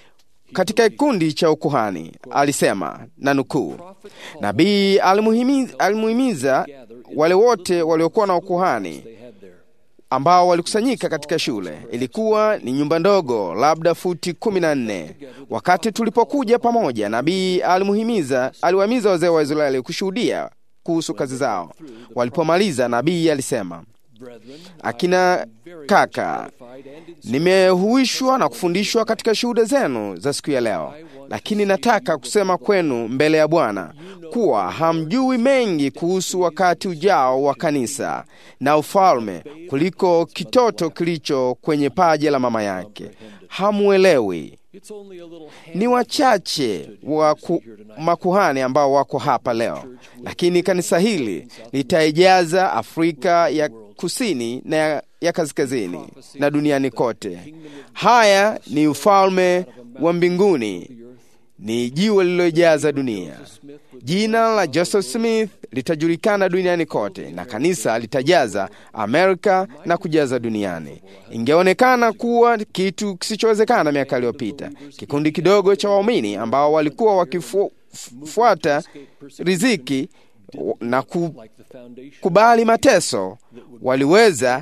katika kikundi cha ukuhani alisema, na nukuu, nabii alimuhimiza, alimuhimiza wale wote waliokuwa na ukuhani ambao walikusanyika katika shule. Ilikuwa ni nyumba ndogo, labda futi kumi na nne. Wakati tulipokuja pamoja, nabii alimuhimiza, aliwahimiza wazee wa Israeli kushuhudia kuhusu kazi zao. Walipomaliza, nabii alisema, akina kaka, nimehuishwa na kufundishwa katika shuhuda zenu za siku ya leo, lakini nataka kusema kwenu mbele ya Bwana kuwa hamjui mengi kuhusu wakati ujao wa kanisa na ufalme kuliko kitoto kilicho kwenye paja la mama yake. Hamuelewi. Ni wachache wa ku, makuhani ambao wako hapa leo, lakini kanisa hili litaijaza Afrika ya kusini na ya, ya kaskazini na duniani kote. Haya ni ufalme wa mbinguni, ni jiwe lililojaza dunia. Jina la Joseph Smith litajulikana duniani kote na kanisa litajaza Amerika na kujaza duniani. Ingeonekana kuwa kitu kisichowezekana miaka iliyopita. Kikundi kidogo cha waumini ambao walikuwa wakifuata riziki na kukubali mateso waliweza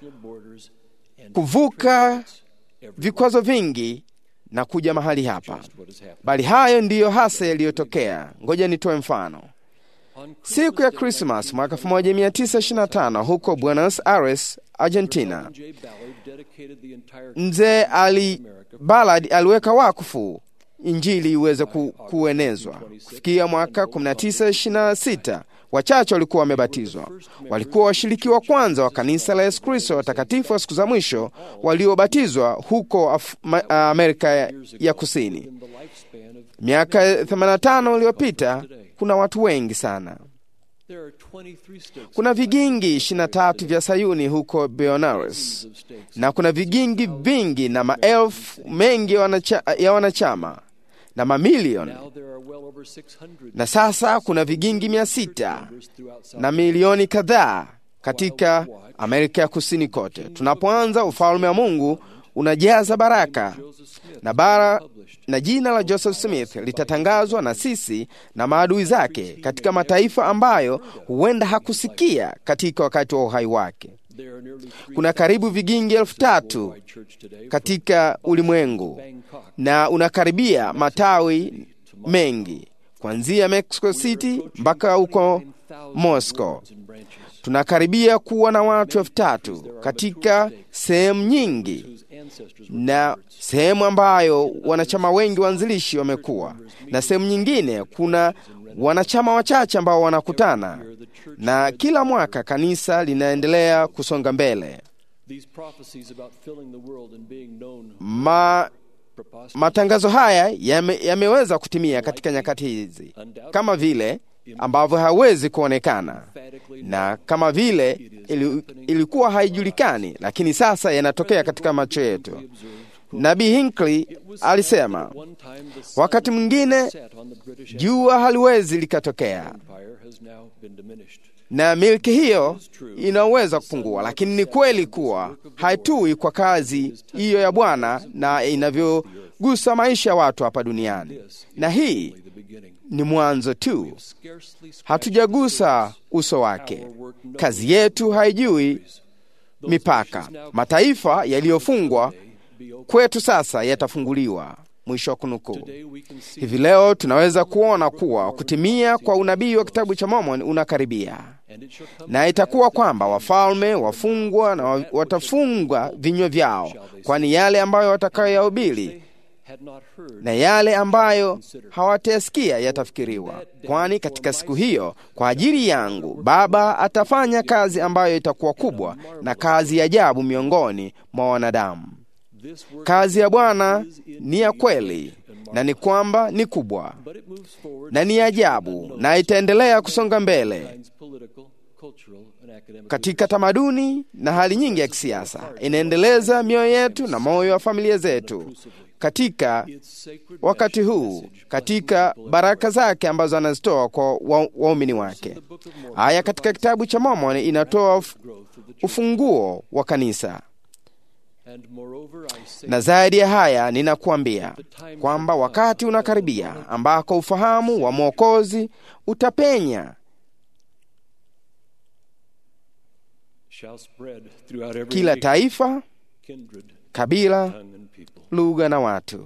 kuvuka vikwazo vingi na kuja mahali hapa, bali hayo ndiyo hasa yaliyotokea. Ngoja nitoe mfano. Siku ya Krismas mwaka 1925 huko Buenos Aires, Argentina, mzee Ali Ballard aliweka wakfu Injili iweze ku, kuenezwa. Kufikia mwaka 1926 wachache walikuwa wamebatizwa. Walikuwa washiriki wa kwanza wa kanisa la Yesu Kristo watakatifu wa siku za mwisho waliobatizwa huko Af ma, Amerika ya, ya Kusini. Miaka 85 iliyopita, kuna watu wengi sana. Kuna vigingi 23 vya Sayuni huko Buenos Aires, na kuna vigingi vingi na maelfu mengi wanacha, ya wanachama na mamilioni na sasa kuna vigingi mia sita na milioni kadhaa katika Amerika ya Kusini kote. Tunapoanza, ufalme wa Mungu unajaza baraka na bara, na jina la Joseph Smith litatangazwa na sisi na maadui zake katika mataifa ambayo huenda hakusikia katika wakati wa uhai wake. Kuna karibu vigingi elfu tatu katika ulimwengu na unakaribia matawi mengi kuanzia Mexico City mpaka huko Moscow. Tunakaribia kuwa na watu elfu tatu katika sehemu nyingi na sehemu ambayo wanachama wengi waanzilishi wamekuwa, na sehemu nyingine kuna wanachama wachache ambao wanakutana, na kila mwaka kanisa linaendelea kusonga mbele. Ma, matangazo haya yame, yameweza kutimia katika nyakati hizi kama vile ambavyo hawezi kuonekana na kama vile ili, ilikuwa haijulikani, lakini sasa yanatokea katika macho yetu. Nabii Hinckley alisema wakati mwingine jua haliwezi likatokea na milki hiyo inaweza kupungua, lakini ni kweli kuwa haitui kwa kazi hiyo ya Bwana na inavyogusa maisha ya watu hapa duniani, na hii ni mwanzo tu, hatujagusa uso wake. Kazi yetu haijui mipaka. Mataifa yaliyofungwa kwetu sasa yatafunguliwa. Mwisho wa kunukuu. Hivi leo tunaweza kuona kuwa kutimia kwa unabii wa kitabu cha Mormoni unakaribia, na itakuwa kwamba wafalme wafungwa na watafunga vinywa vyao, kwani yale ambayo watakayoyahubiri na yale ambayo hawatayasikia yatafikiriwa, kwani katika siku hiyo kwa ajili yangu Baba atafanya kazi ambayo itakuwa kubwa na kazi ya ajabu miongoni mwa wanadamu. Kazi ya Bwana ni ya kweli na ni kwamba ni kubwa na ni ajabu, na itaendelea kusonga mbele katika tamaduni na hali nyingi ya kisiasa. Inaendeleza mioyo yetu na moyo wa familia zetu katika wakati huu, katika baraka zake ambazo anazitoa kwa waumini wake. Aya katika kitabu cha Mormoni inatoa ufunguo wa kanisa Na zaidi ya haya, ninakuambia kwamba wakati unakaribia ambako ufahamu wa Mwokozi utapenya kila taifa, kabila, lugha na watu.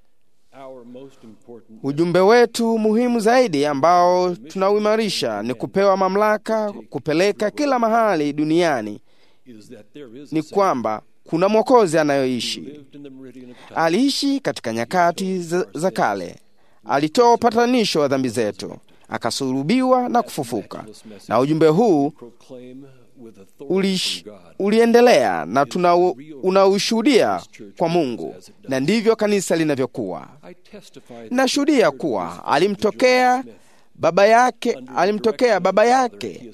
Ujumbe wetu muhimu zaidi ambao tunauimarisha ni kupewa mamlaka kupeleka kila mahali duniani ni kwamba kuna mwokozi anayoishi. Aliishi katika nyakati za, za kale, alitoa upatanisho wa dhambi zetu, akasulubiwa na kufufuka, na ujumbe huu ulish, uliendelea na tuna unaushuhudia kwa Mungu, na ndivyo kanisa linavyokuwa. Nashuhudia kuwa alimtokea baba yake alimtokea baba yake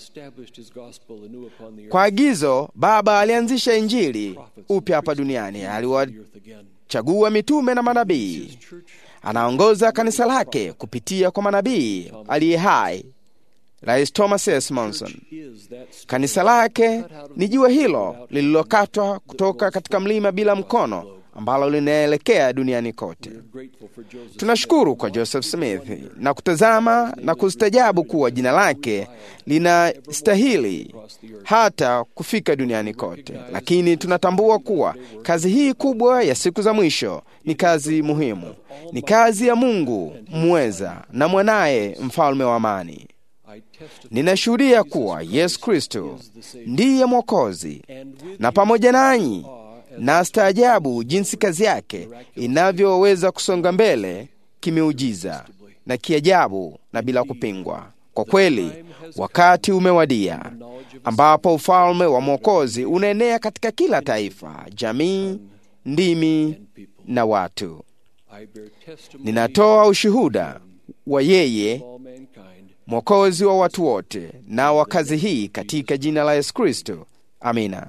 kwa agizo. Baba alianzisha Injili upya hapa duniani, aliwachagua mitume na manabii. Anaongoza kanisa lake kupitia kwa manabii aliye hai, Rais Thomas S. Monson. Kanisa lake ni jiwe hilo lililokatwa kutoka katika mlima bila mkono ambalo linaelekea duniani kote. Tunashukuru kwa Joseph Smith na kutazama na kustajabu kuwa jina lake linastahili hata kufika duniani kote, lakini tunatambua kuwa kazi hii kubwa ya siku za mwisho ni kazi muhimu, ni kazi ya Mungu mweza na mwanaye mfalme wa amani. Ninashuhudia kuwa Yesu Kristo ndiye Mwokozi, na pamoja nanyi na staajabu jinsi kazi yake inavyoweza kusonga mbele kimeujiza na kiajabu na bila kupingwa. Kwa kweli, wakati umewadia ambapo ufalme wa Mwokozi unaenea katika kila taifa, jamii, ndimi na watu. Ninatoa ushuhuda wa yeye Mwokozi wa watu wote na wa kazi hii katika jina la Yesu Kristo. Amina.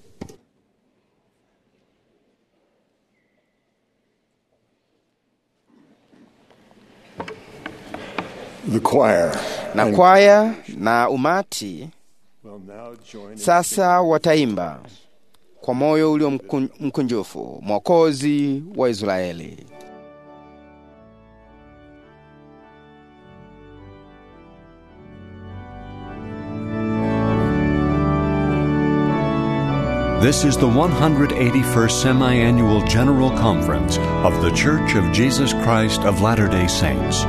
The choir Na kwaya na umati sasa wataimba kwa moyo ulio mkun- mkunjufu, Mwokozi wa Israeli. This is the 181st Semi Annual General Conference of The Church of Jesus Christ of Latter day Saints.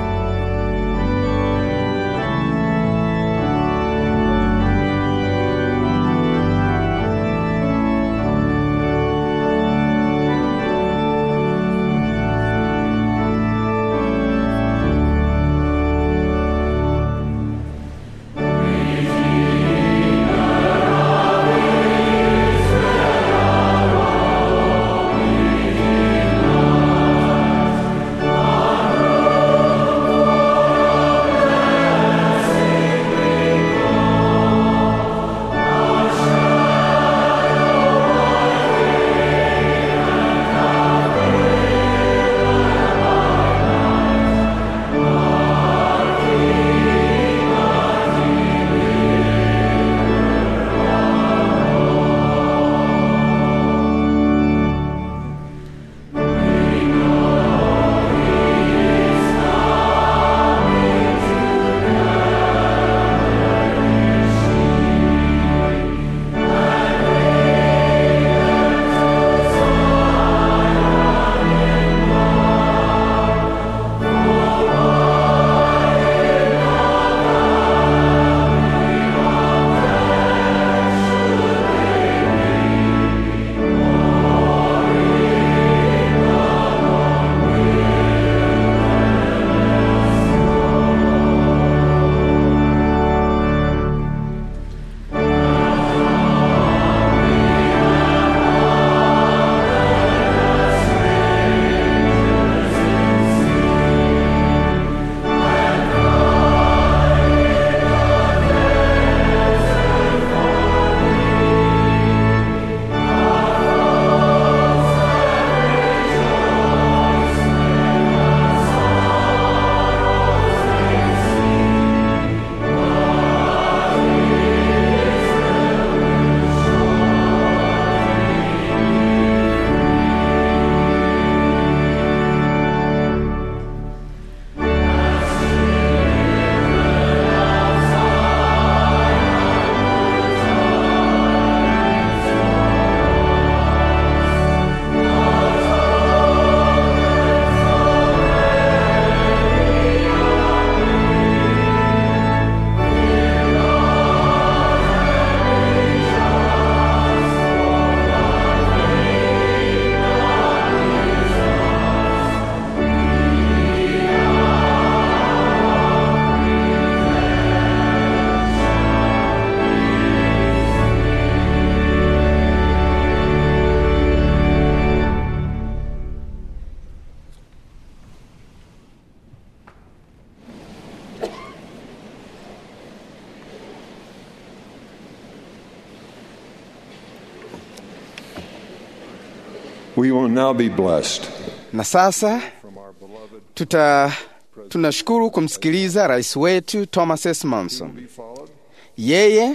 We will now be blessed. Na sasa tuta tunashukuru kumsikiliza rais wetu Thomas S. Monson. Yeye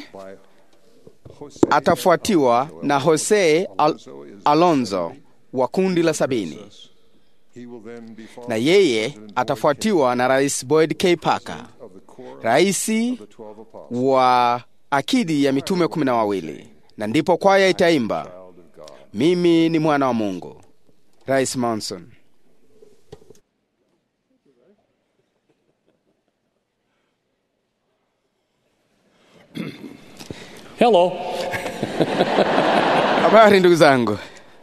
atafuatiwa na Jose Al Alonzo wa kundi la sabini, na yeye atafuatiwa na rais Boyd K. Parker, rais wa akidi ya mitume kumi na wawili, na ndipo kwaya itaimba mimi ni mwana wa Mungu. Rais Monson. Hello. Habari ndugu zangu.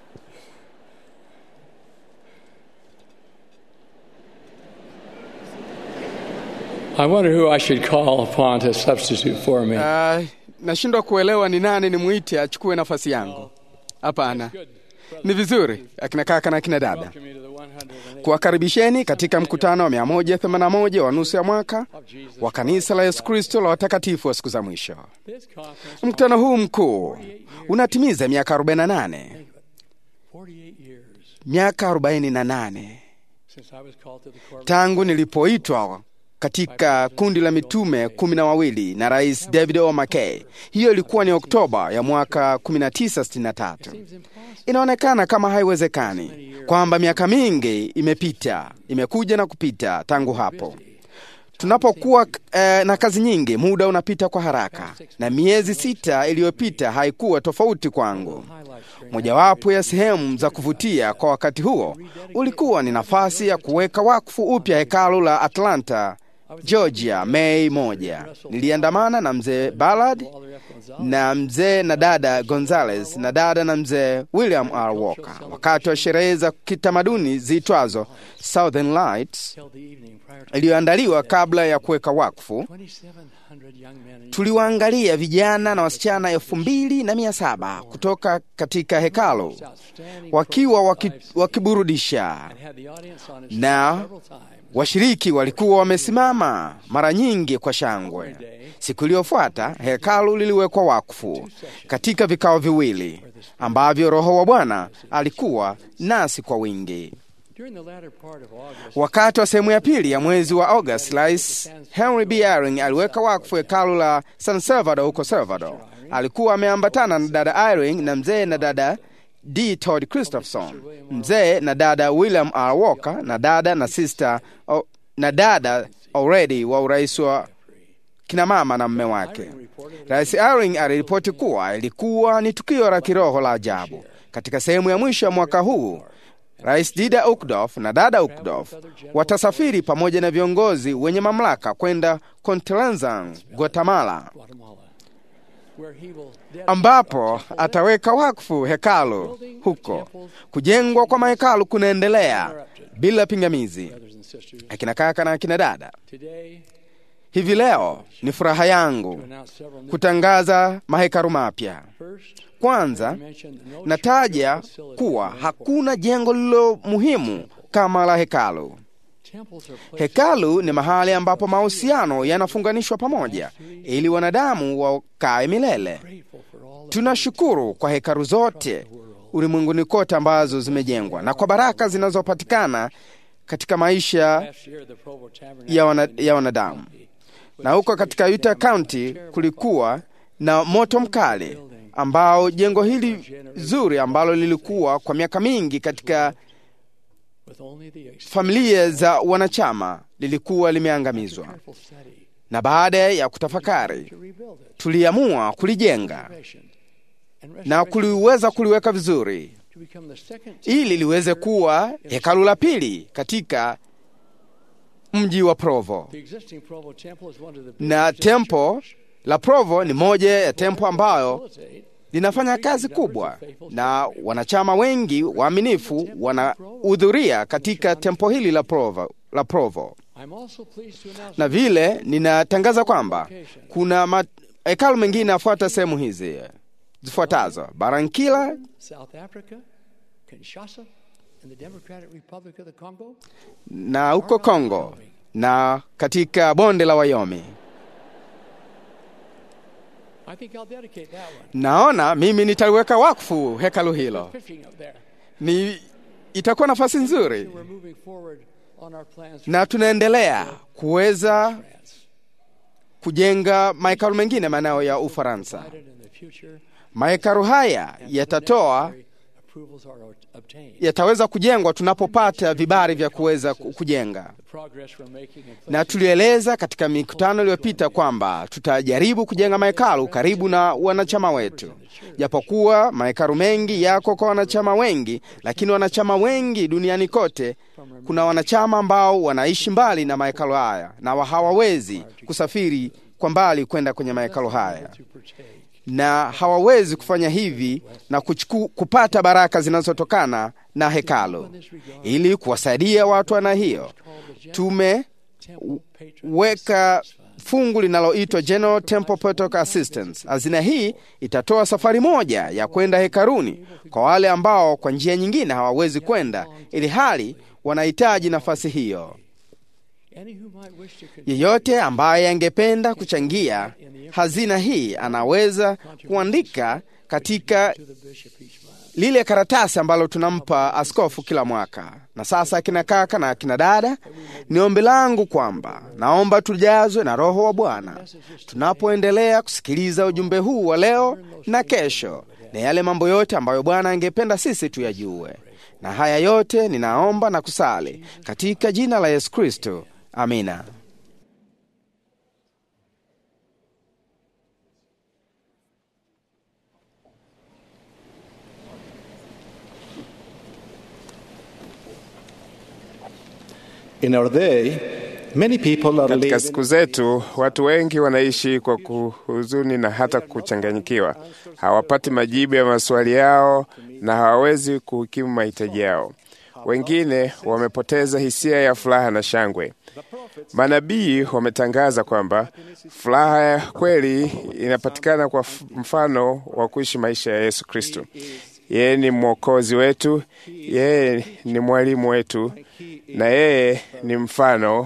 I wonder who I should call upon to substitute for me. Uh, nashindwa kuelewa ni nani nimwite achukue nafasi yangu. Hapana, ni vizuri akina kaka na akina dada kuwakaribisheni katika mkutano wa 181 wa nusu ya mwaka wa kanisa la Yesu Kristo la watakatifu wa siku za mwisho. Mkutano huu mkuu unatimiza miaka 48, miaka 48 tangu nilipoitwa katika kundi la mitume kumi na wawili na Rais David O. McKay. Hiyo ilikuwa ni Oktoba ya mwaka 1963. Inaonekana kama haiwezekani kwamba miaka mingi imepita, imekuja na kupita tangu hapo. Tunapokuwa eh, na kazi nyingi, muda unapita kwa haraka, na miezi sita iliyopita haikuwa tofauti kwangu. Mojawapo ya sehemu za kuvutia kwa wakati huo ulikuwa ni nafasi ya kuweka wakfu upya hekalu la Atlanta Georgia, Mei moja. Niliandamana na mzee Ballard na mzee na dada Gonzales na dada na mzee William R. Walker wakati wa sherehe za kitamaduni ziitwazo Southern Lights iliyoandaliwa kabla ya kuweka wakfu. Tuliwaangalia vijana na wasichana elfu mbili na mia saba kutoka katika hekalu wakiwa waki, wakiburudisha na washiriki walikuwa wamesimama mara nyingi kwa shangwe. Siku iliyofuata hekalu liliwekwa wakfu katika vikao viwili ambavyo Roho wa Bwana alikuwa nasi kwa wingi. Wakati wa sehemu ya pili ya mwezi wa Agosti, Rais Henry B. Eyring aliweka wakfu hekalu la San Salvador huko Salvador. Alikuwa ameambatana na dada Eyring na mzee na dada D. Todd Christopherson, mzee na dada William R. Walker na dada na sister o, na dada already wa urais wa kinamama na mme wake. Rais Eyring aliripoti kuwa ilikuwa ni tukio la kiroho la ajabu. Katika sehemu ya mwisho ya mwaka huu Rais Dida Ukdorf na dada Ukdorf watasafiri pamoja na viongozi wenye mamlaka kwenda Contlenzan, Guatemala, ambapo ataweka wakfu hekalu huko. Kujengwa kwa mahekalu kunaendelea bila pingamizi. Akina kaka na akina dada, hivi leo ni furaha yangu kutangaza mahekalu mapya. Kwanza nataja kuwa hakuna jengo lililo muhimu kama la hekalu. Hekalu ni mahali ambapo mahusiano yanafunganishwa pamoja ili wanadamu wakae milele. Tunashukuru kwa hekalu zote ulimwenguni kote ambazo zimejengwa na kwa baraka zinazopatikana katika maisha ya, wana, ya wanadamu. Na huko katika Utah County kulikuwa na moto mkali ambao jengo hili zuri ambalo lilikuwa kwa miaka mingi katika familia za wanachama lilikuwa limeangamizwa, na baada ya kutafakari tuliamua kulijenga na kuliweza kuliweka vizuri ili liweze kuwa hekalu la pili katika mji wa Provo. Na tempo la Provo ni moja ya tempo ambayo linafanya kazi kubwa na wanachama wengi waaminifu wanahudhuria katika tempo hili la Provo, la Provo. Na vile ninatangaza kwamba kuna hekalu mengine afuata sehemu hizi zifuatazo: Barankila, na huko Kongo na katika bonde la Wayomi. Naona mimi nitaliweka wakfu hekalu hilo. ni itakuwa nafasi nzuri, na tunaendelea kuweza kujenga mahekalu mengine maeneo ya Ufaransa. Mahekalu haya yatatoa yataweza kujengwa tunapopata vibali vya kuweza kujenga, na tulieleza katika mikutano iliyopita kwamba tutajaribu kujenga mahekalu karibu na wanachama wetu. Japokuwa mahekalu mengi yako kwa wanachama wengi, lakini wanachama wengi duniani kote, kuna wanachama ambao wanaishi mbali na mahekalu haya na hawawezi kusafiri kwa mbali kwenda kwenye mahekalu haya na hawawezi kufanya hivi na kuchuku, kupata baraka zinazotokana na hekalu. Ili kuwasaidia watu wana hiyo, tumeweka fungu linaloitwa General Temple Protocol Assistance. Hazina hii itatoa safari moja ya kwenda hekaluni kwa wale ambao kwa njia nyingine hawawezi kwenda, ili hali wanahitaji nafasi hiyo. Yeyote ambaye angependa kuchangia hazina hii anaweza kuandika katika lile karatasi ambalo tunampa askofu kila mwaka. Na sasa, akina kaka na akina dada, ni ombi langu kwamba naomba tujazwe na Roho wa Bwana tunapoendelea kusikiliza ujumbe huu wa leo na kesho, na yale mambo yote ambayo Bwana angependa sisi tuyajue. Na haya yote ninaomba na kusali katika jina la Yesu Kristo. Amina. In our day, many people are Katika living siku zetu watu wengi wanaishi kwa kuhuzuni na hata kuchanganyikiwa. Hawapati majibu ya maswali yao na hawawezi kuhukimu mahitaji yao. Wengine wamepoteza hisia ya furaha na shangwe. Manabii wametangaza kwamba furaha ya kweli inapatikana kwa f- mfano wa kuishi maisha ya Yesu Kristo. Yeye ni mwokozi wetu, yeye ni mwalimu wetu, na yeye ni mfano.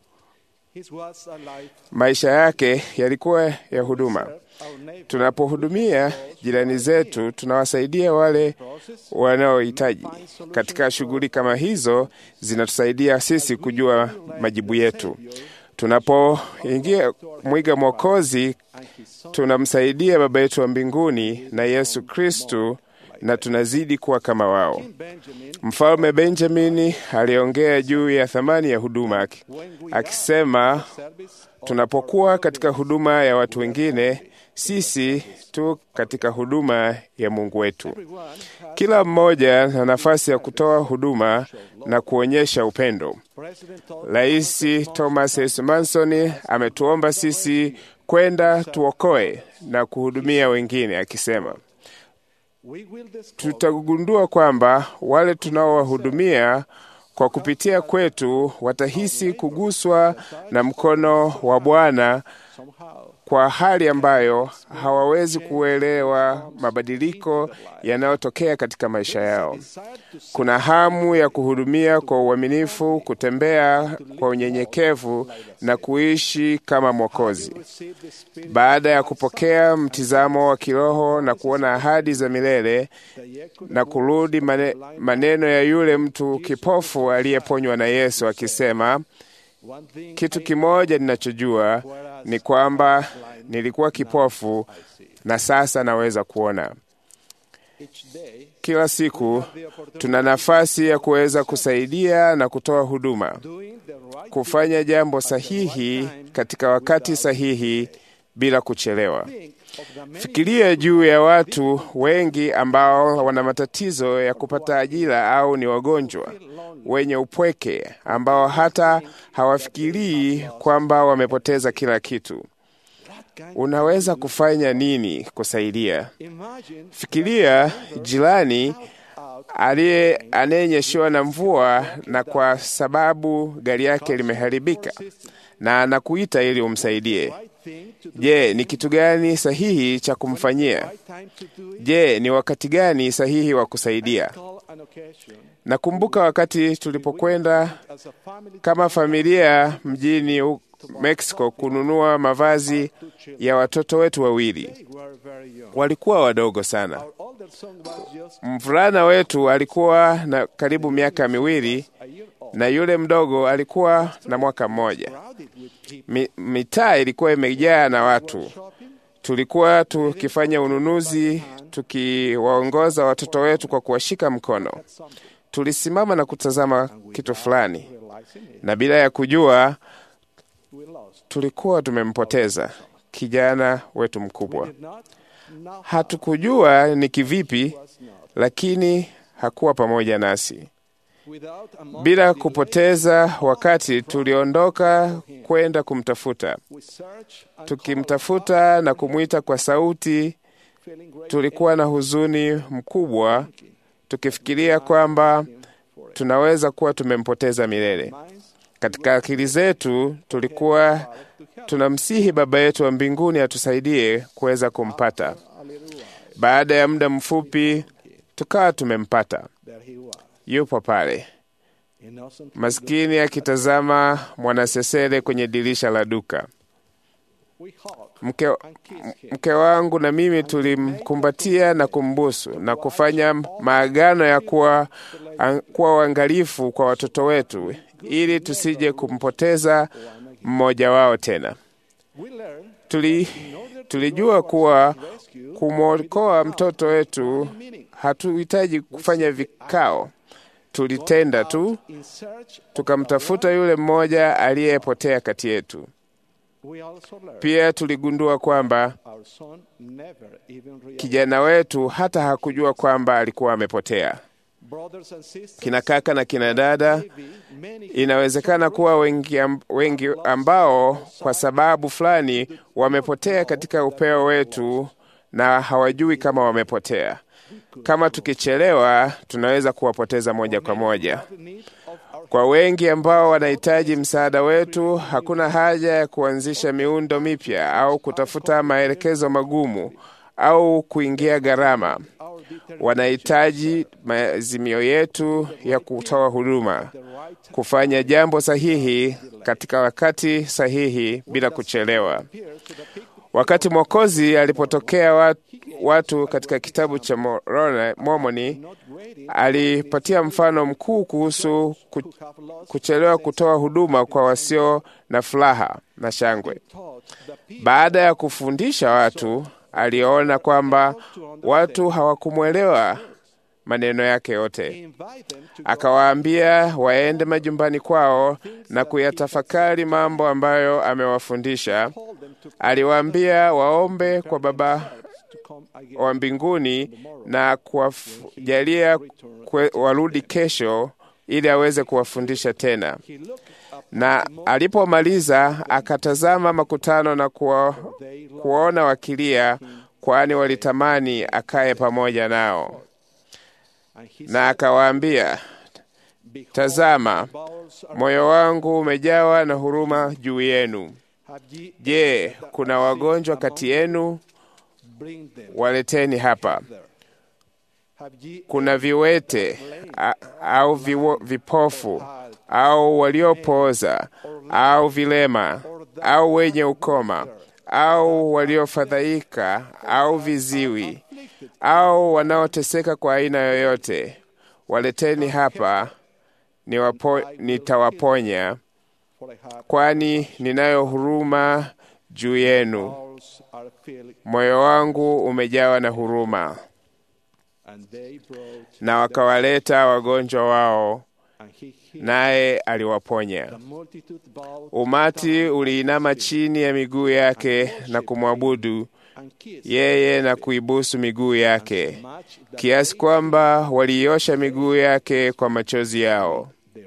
Maisha yake yalikuwa ya huduma. Tunapohudumia jirani zetu, tunawasaidia wale wanaohitaji. Katika shughuli kama hizo, zinatusaidia sisi kujua majibu yetu. Tunapoingia mwiga Mwokozi, tunamsaidia Baba yetu wa mbinguni na Yesu Kristu, na tunazidi kuwa kama wao. Mfalme Benjamini aliongea juu ya thamani ya huduma akisema, tunapokuwa katika huduma ya watu wengine, sisi tu katika huduma ya Mungu wetu. Kila mmoja na nafasi ya kutoa huduma na kuonyesha upendo. Rais Thomas S. Manson ametuomba sisi kwenda tuokoe na kuhudumia wengine, akisema tutagundua kwamba wale tunaowahudumia kwa kupitia kwetu watahisi kuguswa na mkono wa Bwana kwa hali ambayo hawawezi kuelewa mabadiliko yanayotokea katika maisha yao. Kuna hamu ya kuhudumia kwa uaminifu, kutembea kwa unyenyekevu na kuishi kama Mwokozi. Baada ya kupokea mtizamo wa kiroho na kuona ahadi za milele na kurudi mane, maneno ya yule mtu kipofu aliyeponywa na Yesu akisema, kitu kimoja ninachojua ni kwamba nilikuwa kipofu na sasa naweza kuona. Kila siku tuna nafasi ya kuweza kusaidia na kutoa huduma, kufanya jambo sahihi katika wakati sahihi bila kuchelewa. Fikiria juu ya watu wengi ambao wana matatizo ya kupata ajira au ni wagonjwa wenye upweke ambao hata hawafikirii kwamba wamepoteza kila kitu. Unaweza kufanya nini kusaidia? Fikiria jirani aliye anayenyeshewa na mvua na kwa sababu gari yake limeharibika na anakuita ili umsaidie. Je, ni kitu gani sahihi cha kumfanyia? Je, ni wakati gani sahihi wa kusaidia? Nakumbuka wakati tulipokwenda kama familia mjini Mexico kununua mavazi ya watoto wetu wawili. Walikuwa wadogo sana. Mvulana wetu alikuwa na karibu miaka miwili na yule mdogo alikuwa na mwaka mmoja. Mi, mitaa ilikuwa imejaa na watu. Tulikuwa tukifanya ununuzi, tukiwaongoza watoto wetu kwa kuwashika mkono. Tulisimama na kutazama kitu fulani, na bila ya kujua tulikuwa tumempoteza kijana wetu mkubwa. Hatukujua ni kivipi, lakini hakuwa pamoja nasi. Bila kupoteza wakati, tuliondoka kwenda kumtafuta. Tukimtafuta na kumwita kwa sauti, tulikuwa na huzuni mkubwa, tukifikiria kwamba tunaweza kuwa tumempoteza milele. Katika akili zetu tulikuwa tunamsihi Baba yetu wa mbinguni atusaidie kuweza kumpata. Baada ya muda mfupi, tukawa tumempata. Yupo pale maskini akitazama mwanasesere kwenye dirisha la duka. Mke, mke wangu na mimi tulimkumbatia na kumbusu na kufanya maagano ya kuwa, kuwa uangalifu kwa watoto wetu ili tusije kumpoteza mmoja wao tena. Tuli, tulijua kuwa kumwokoa mtoto wetu hatuhitaji kufanya vikao. Tulitenda tu, tukamtafuta yule mmoja aliyepotea kati yetu. Pia tuligundua kwamba kijana wetu hata hakujua kwamba alikuwa amepotea. Kina kaka na kina dada, inawezekana kuwa wengi, wengi ambao kwa sababu fulani wamepotea katika upeo wetu na hawajui kama wamepotea. Kama tukichelewa, tunaweza kuwapoteza moja kwa moja. Kwa wengi ambao wanahitaji msaada wetu, hakuna haja ya kuanzisha miundo mipya au kutafuta maelekezo magumu au kuingia gharama. Wanahitaji maazimio yetu ya kutoa huduma, kufanya jambo sahihi katika wakati sahihi bila kuchelewa. Wakati Mwokozi alipotokea watu, watu katika kitabu cha Mormoni, alipatia mfano mkuu kuhusu kuchelewa kutoa huduma kwa wasio na furaha na shangwe. Baada ya kufundisha watu, aliona kwamba watu hawakumwelewa maneno yake yote. Akawaambia waende majumbani kwao na kuyatafakari mambo ambayo amewafundisha. Aliwaambia waombe kwa Baba wa mbinguni na kuwajalia warudi kesho ili aweze kuwafundisha tena. Na alipomaliza akatazama makutano na kuwa, kuwaona wakilia, kwani walitamani akaye pamoja nao, na akawaambia, tazama, moyo wangu umejawa na huruma juu yenu. Je, kuna wagonjwa kati yenu? Waleteni hapa. Kuna viwete a, au viwo, vipofu au waliopooza au vilema au wenye ukoma au waliofadhaika au viziwi au wanaoteseka kwa aina yoyote, waleteni hapa, nitawaponya, kwani ninayo huruma juu yenu. Moyo wangu umejawa na huruma. Na wakawaleta wagonjwa wao, naye aliwaponya. Umati uliinama chini ya miguu yake na kumwabudu yeye na kuibusu miguu yake, kiasi kwamba waliiosha miguu yake kwa machozi yao.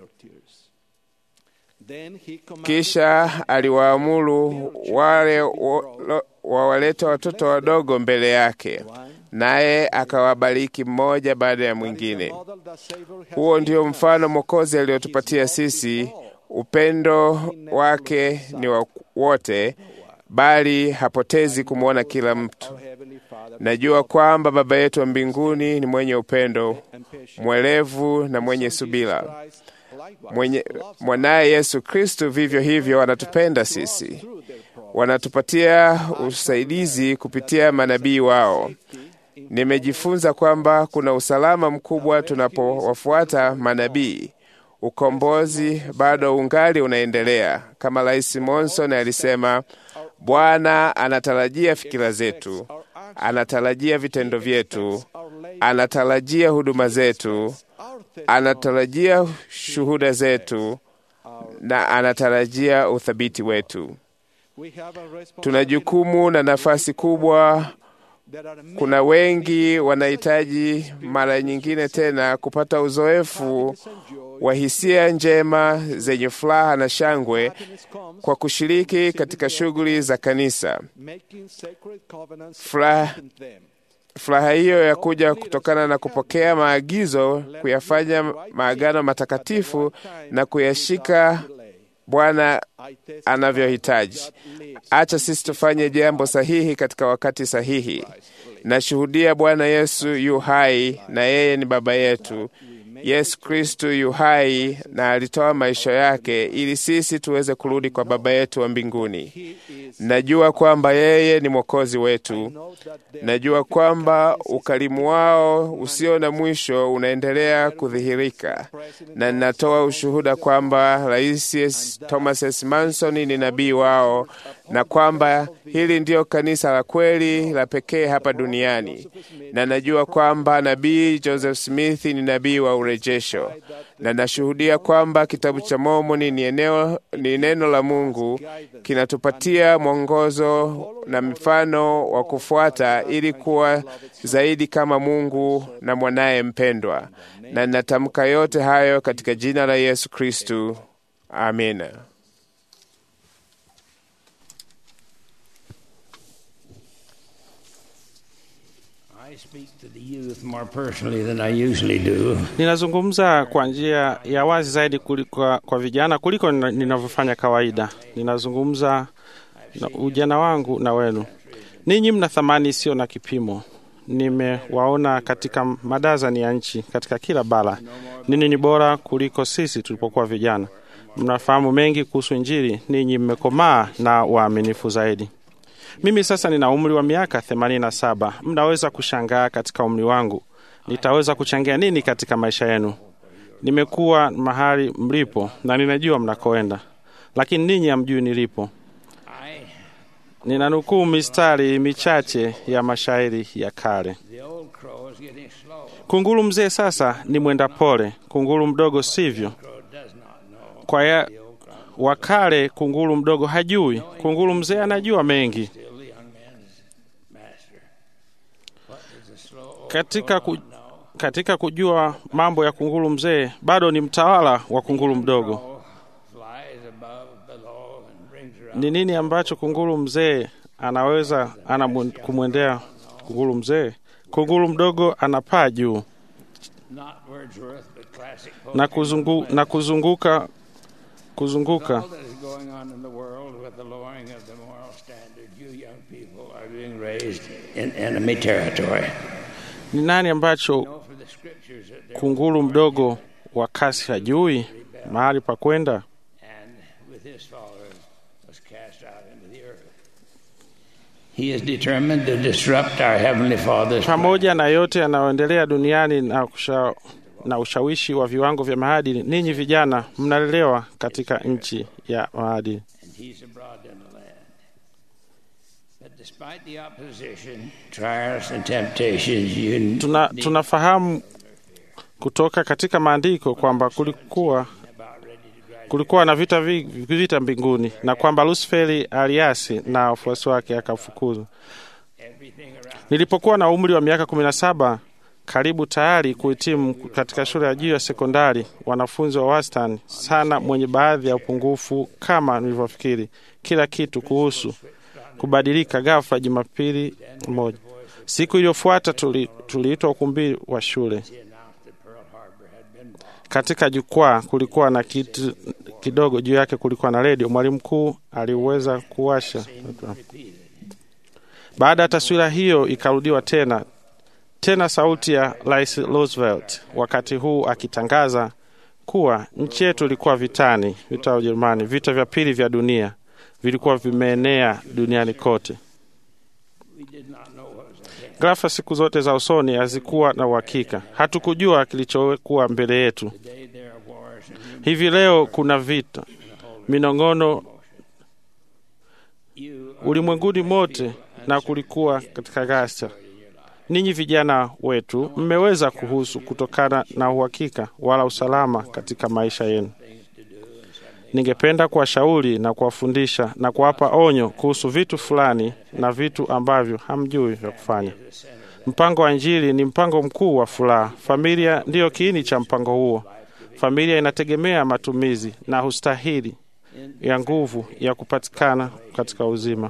Kisha aliwaamuru wale wawaleta watoto wadogo mbele yake, naye akawabariki mmoja baada ya mwingine. Huo ndio mfano Mwokozi aliotupatia sisi. Upendo wake ni wa wote, bali hapotezi kumwona kila mtu. Najua kwamba Baba yetu wa mbinguni ni mwenye upendo, mwelevu na mwenye subira. mwenye mwanaye Yesu Kristu vivyo hivyo wanatupenda sisi, wanatupatia usaidizi kupitia manabii wao. Nimejifunza kwamba kuna usalama mkubwa tunapowafuata manabii. Ukombozi bado ungali unaendelea. Kama Rais Monson alisema, Bwana anatarajia fikira zetu, anatarajia vitendo vyetu, anatarajia huduma zetu, anatarajia shuhuda zetu na anatarajia uthabiti wetu. Tuna jukumu na nafasi kubwa. Kuna wengi wanahitaji mara nyingine tena kupata uzoefu wa hisia njema zenye furaha na shangwe kwa kushiriki katika shughuli za kanisa. Furaha furaha hiyo ya kuja kutokana na kupokea maagizo, kuyafanya maagano matakatifu na kuyashika Bwana anavyohitaji. Acha sisi tufanye jambo sahihi katika wakati sahihi. Nashuhudia Bwana Yesu yu hai na yeye ni Baba yetu. Yesu Kristu yu hai na alitoa maisha yake ili sisi tuweze kurudi kwa Baba yetu wa mbinguni. Najua kwamba yeye ni Mwokozi wetu. Najua kwamba ukarimu wao usio na mwisho unaendelea kudhihirika, na ninatoa ushuhuda kwamba Rais Thomas S. Manson ni nabii wao na kwamba hili ndiyo kanisa la kweli la pekee hapa duniani, na najua kwamba nabii Joseph Smith ni nabii wa urejesho, na nashuhudia kwamba kitabu cha Mormoni ni eneo, ni neno la Mungu kinatupatia mwongozo na mfano wa kufuata ili kuwa zaidi kama Mungu na mwanaye mpendwa. Na ninatamka yote hayo katika jina la Yesu Kristu, amina. Ninazungumza kwa njia ya wazi zaidi kuliko kwa vijana kuliko ninavyofanya kawaida. Ninazungumza na ujana wangu na wenu. Ninyi mna thamani isiyo na kipimo. Nimewaona katika madazani ya nchi katika kila bara. Ninyi ni bora kuliko sisi tulipokuwa vijana. Mnafahamu mengi kuhusu Injili. Ninyi mmekomaa na waaminifu zaidi. Mimi sasa nina umri wa miaka themanini na saba. Mnaweza kushangaa katika umri wangu nitaweza kuchangia nini katika maisha yenu. Nimekuwa mahali mlipo na ninajua mnakoenda, lakini ninyi hamjui nilipo. Ninanukuu mistari michache ya mashairi ya kale. Kunguru mzee sasa ni mwenda pole, kunguru mdogo sivyo. Kwa ya wakale kunguru mdogo hajui, kunguru mzee anajua mengi. Katika, ku, katika kujua mambo ya kunguru mzee bado ni mtawala wa kunguru mdogo. Ni nini ambacho kunguru mzee anaweza ana kumwendea kunguru mzee? Kunguru mdogo anapaa juu na, kuzungu, na kuzunguka kuzunguka ni nani ambacho kunguru mdogo wa kasi hajui mahali pa kwenda? Pamoja na yote yanayoendelea duniani na, kusha, na ushawishi wa viwango vya maadili, ninyi vijana mnalelewa katika nchi ya maadili. Tuna, tunafahamu kutoka katika maandiko kwamba kulikuwa kulikuwa na vita, vita mbinguni na kwamba Lusiferi aliasi na wafuasi wake akafukuzwa. Nilipokuwa na umri wa miaka kumi na saba, karibu tayari kuhitimu katika shule ya juu ya sekondari, wanafunzi wa wastani sana, mwenye baadhi ya upungufu kama nilivyofikiri, kila kitu kuhusu kubadilika ghafla. Jumapili moja, siku iliyofuata, tuliitwa tuli ukumbi wa shule. Katika jukwaa kulikuwa na kitu kidogo, juu yake kulikuwa na redio. Mwalimu mkuu aliweza kuwasha. Baada ya taswira hiyo ikarudiwa tena tena, sauti ya Rais Roosevelt, wakati huu akitangaza kuwa nchi yetu ilikuwa vitani, vita ya Ujerumani, vita vya pili vya dunia vilikuwa vimeenea duniani kote. Ghafla siku zote za usoni hazikuwa na uhakika, hatukujua kilichokuwa mbele yetu. Hivi leo kuna vita, minong'ono ulimwenguni mote, na kulikuwa katika ghasia. Ninyi vijana wetu mmeweza kuhusu kutokana na uhakika wala usalama katika maisha yenu. Ningependa kuwashauri na kuwafundisha na kuwapa onyo kuhusu vitu fulani na vitu ambavyo hamjui vya kufanya. Mpango wa Injili ni mpango mkuu wa furaha. Familia ndiyo kiini cha mpango huo. Familia inategemea matumizi na hustahili ya nguvu ya kupatikana katika uzima.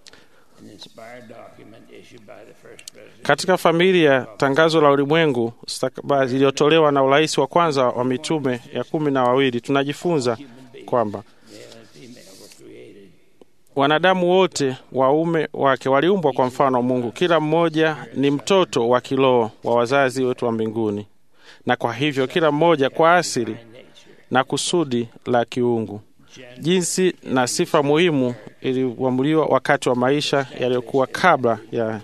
Katika familia, tangazo la ulimwengu stakabadhi iliyotolewa na urais wa kwanza wa mitume ya kumi na wawili, tunajifunza kwamba wanadamu wote waume wake waliumbwa kwa mfano wa Mungu. Kila mmoja ni mtoto wa kiroho wa wazazi wetu wa mbinguni, na kwa hivyo kila mmoja kwa asili na kusudi la kiungu. Jinsi na sifa muhimu iliuamuliwa wakati wa maisha yaliyokuwa kabla ya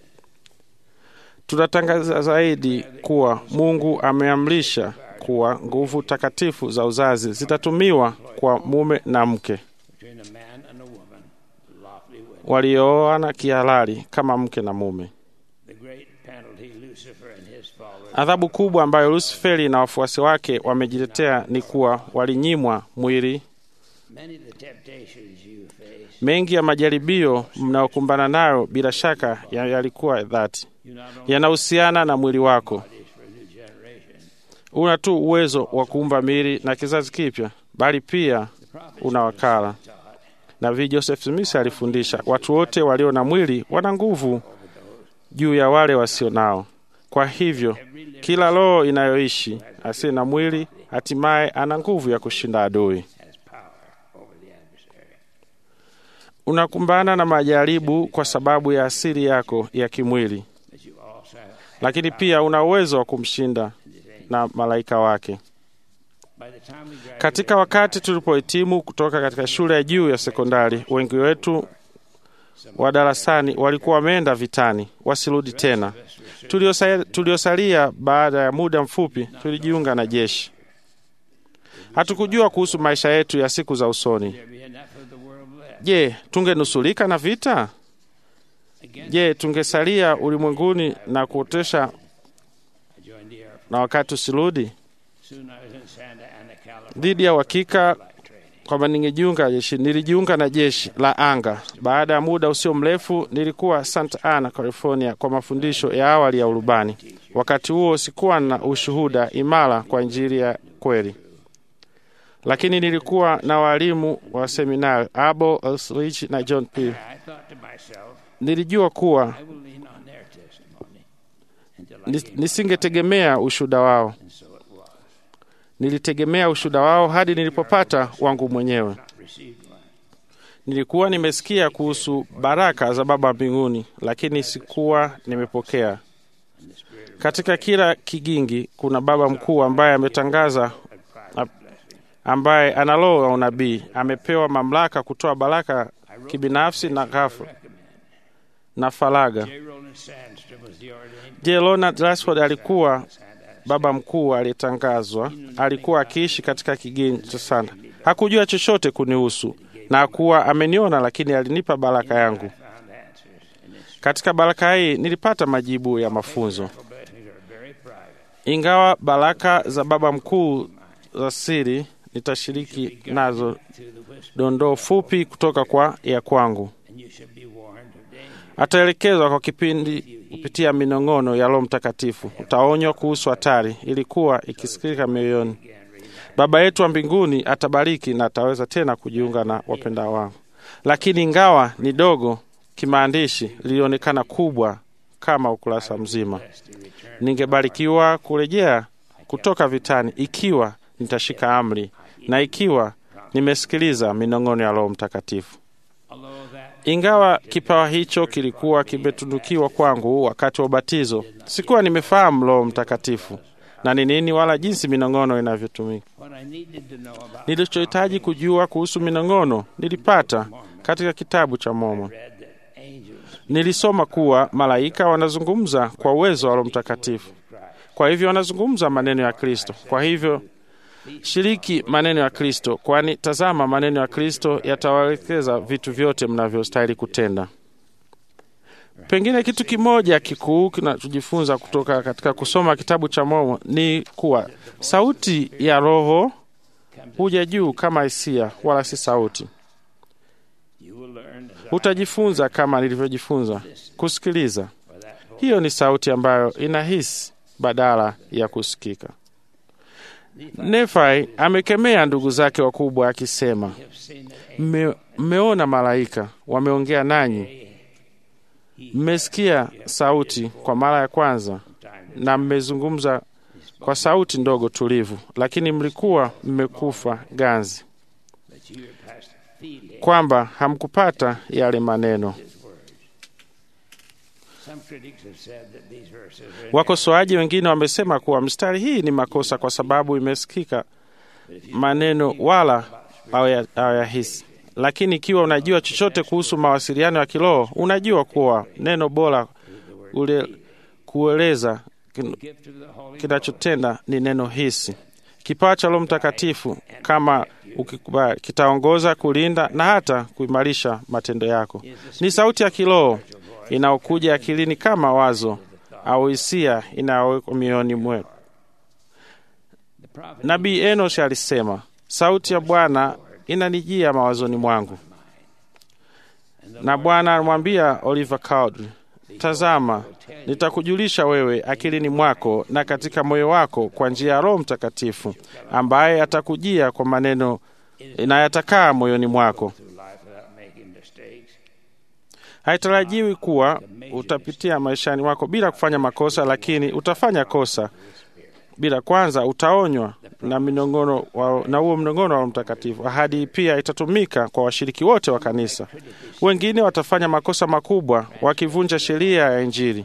tunatangaza zaidi kuwa Mungu ameamrisha kuwa nguvu takatifu za uzazi zitatumiwa kwa mume na mke waliooana kihalali kama mke na mume. Adhabu kubwa ambayo Lusiferi na wafuasi wake wamejiletea ni kuwa walinyimwa mwili. Mengi ya majaribio mnayokumbana nayo bila shaka yalikuwa dhati, yanahusiana na mwili wako. Una tu uwezo wa kuumba miili na kizazi kipya, bali pia una wakala. Nabii Joseph Smith alifundisha watu wote walio na mwili wana nguvu juu ya wale wasio nao. Kwa hivyo kila roho inayoishi asiye na mwili hatimaye ana nguvu ya kushinda adui. Unakumbana na majaribu kwa sababu ya asili yako ya kimwili, lakini pia una uwezo wa kumshinda na malaika wake. Katika wakati tulipohitimu kutoka katika shule ya juu ya sekondari, wengi wetu wa darasani walikuwa wameenda vitani, wasirudi tena. Tuliosalia, tuliosalia baada ya muda mfupi tulijiunga na jeshi. Hatukujua kuhusu maisha yetu ya siku za usoni. Je, tungenusulika na vita? Je, tungesalia ulimwenguni na kuotesha na wakati usirudi? Dhidi ya uhakika kwamba ningejiunga jeshi, nilijiunga na jeshi la anga. Baada ya muda usio mrefu, nilikuwa Santa Ana, California, kwa mafundisho ya awali ya urubani. Wakati huo sikuwa na ushuhuda imara kwa Injili ya kweli, lakini nilikuwa na walimu wa seminari Abo Elsrich na John P. Nilijua kuwa nisingetegemea ushuhuda wao nilitegemea ushuhuda wao hadi nilipopata wangu mwenyewe. Nilikuwa nimesikia kuhusu baraka za Baba mbinguni, lakini sikuwa nimepokea. Katika kila kigingi kuna baba mkuu ambaye ametangaza, ambaye ana roho ya unabii, amepewa mamlaka kutoa baraka kibinafsi na ghafla na faraga. J. Ronald Rashford alikuwa baba mkuu aliyetangazwa. Alikuwa akiishi katika kigeni cha sana, hakujua chochote kunihusu na hakuwa ameniona, lakini alinipa baraka yangu. Katika baraka hii nilipata majibu ya mafunzo. Ingawa baraka za baba mkuu za siri, nitashiriki nazo dondoo fupi kutoka kwa ya kwangu. Ataelekezwa kwa kipindi kupitia minong'ono ya Roho Mtakatifu. Utaonywa kuhusu hatari ilikuwa ikisikika mioyoni. Baba yetu wa mbinguni atabariki na ataweza tena kujiunga na wapenda wangu, lakini ingawa ni dogo kimaandishi, lilionekana kubwa kama ukurasa mzima. Ningebarikiwa kurejea kutoka vitani ikiwa nitashika amri na ikiwa nimesikiliza minong'ono ya Roho Mtakatifu. Ingawa kipawa hicho kilikuwa kimetundukiwa kwangu wakati wa ubatizo, sikuwa nimefahamu Roho Mtakatifu na ni nini wala jinsi minong'ono inavyotumika. Nilichohitaji kujua kuhusu minong'ono nilipata katika kitabu cha Mormoni. Nilisoma kuwa malaika wanazungumza kwa uwezo wa Roho Mtakatifu, kwa hivyo wanazungumza maneno ya Kristo. Kwa hivyo shiriki maneno ya Kristo, kwani tazama, maneno ya Kristo yatawaelekeza vitu vyote mnavyostahili kutenda. Pengine kitu kimoja kikuu kinachojifunza kutoka katika kusoma kitabu cha Mormoni ni kuwa sauti ya Roho huja juu kama hisia, wala si sauti. Utajifunza kama nilivyojifunza kusikiliza. Hiyo ni sauti ambayo inahisi badala ya kusikika. Nefai amekemea ndugu zake wakubwa akisema, mmeona malaika wameongea nanyi, mmesikia sauti kwa mara ya kwanza na mmezungumza kwa sauti ndogo tulivu, lakini mlikuwa mmekufa ganzi, kwamba hamkupata yale maneno. Wakosoaji wengine wamesema kuwa mstari hii ni makosa kwa sababu imesikika maneno wala hawayahisi. Lakini ikiwa unajua chochote kuhusu mawasiliano ya kiroho, unajua kuwa neno bora ule kueleza kinachotenda ni neno hisi. Kipawa cha Roho Mtakatifu kama ukikubali, kitaongoza, kulinda na hata kuimarisha matendo yako. Ni sauti ya kiroho inayokuja akilini kama wazo au hisia inayowekwa mioyoni mwetu. Nabii Enos alisema, sauti ya Bwana inanijia mawazoni mwangu, na Bwana alimwambia Oliver Cowdery, tazama, nitakujulisha wewe akilini mwako na katika moyo wako kwa njia ya Roho Mtakatifu, ambaye atakujia kwa maneno na yatakaa moyoni mwako. Haitarajiwi kuwa utapitia maishani mwako bila kufanya makosa, lakini utafanya kosa bila kwanza. Utaonywa na minongono wa, na huo mnongono wa Mtakatifu. Ahadi pia itatumika kwa washiriki wote wa kanisa. Wengine watafanya makosa makubwa wakivunja sheria ya Injili.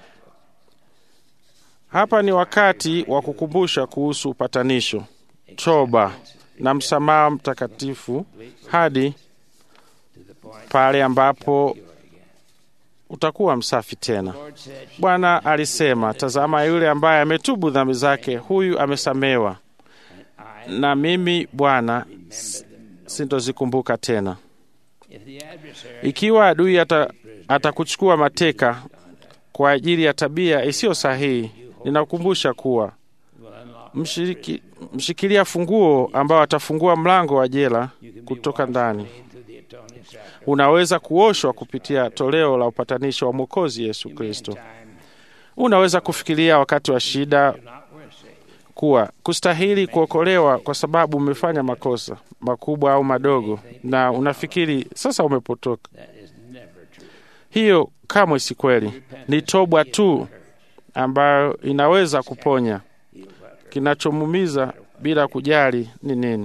Hapa ni wakati wa kukumbusha kuhusu upatanisho, toba na msamaha mtakatifu hadi pale ambapo utakuwa msafi tena. Bwana alisema, tazama, yule ambaye ametubu dhambi zake, huyu amesamewa, na mimi Bwana sintozikumbuka tena. Ikiwa adui atakuchukua ata mateka kwa ajili ya tabia isiyo sahihi, ninakukumbusha kuwa mshiriki, mshikilia funguo ambao atafungua mlango wa jela kutoka ndani. Unaweza kuoshwa kupitia toleo la upatanisho wa Mwokozi Yesu Kristo. Unaweza kufikiria wakati wa shida kuwa kustahili kuokolewa kwa sababu umefanya makosa makubwa au madogo, na unafikiri sasa umepotoka. Hiyo kamwe si kweli. Ni toba tu ambayo inaweza kuponya kinachomuumiza bila kujali ni nini.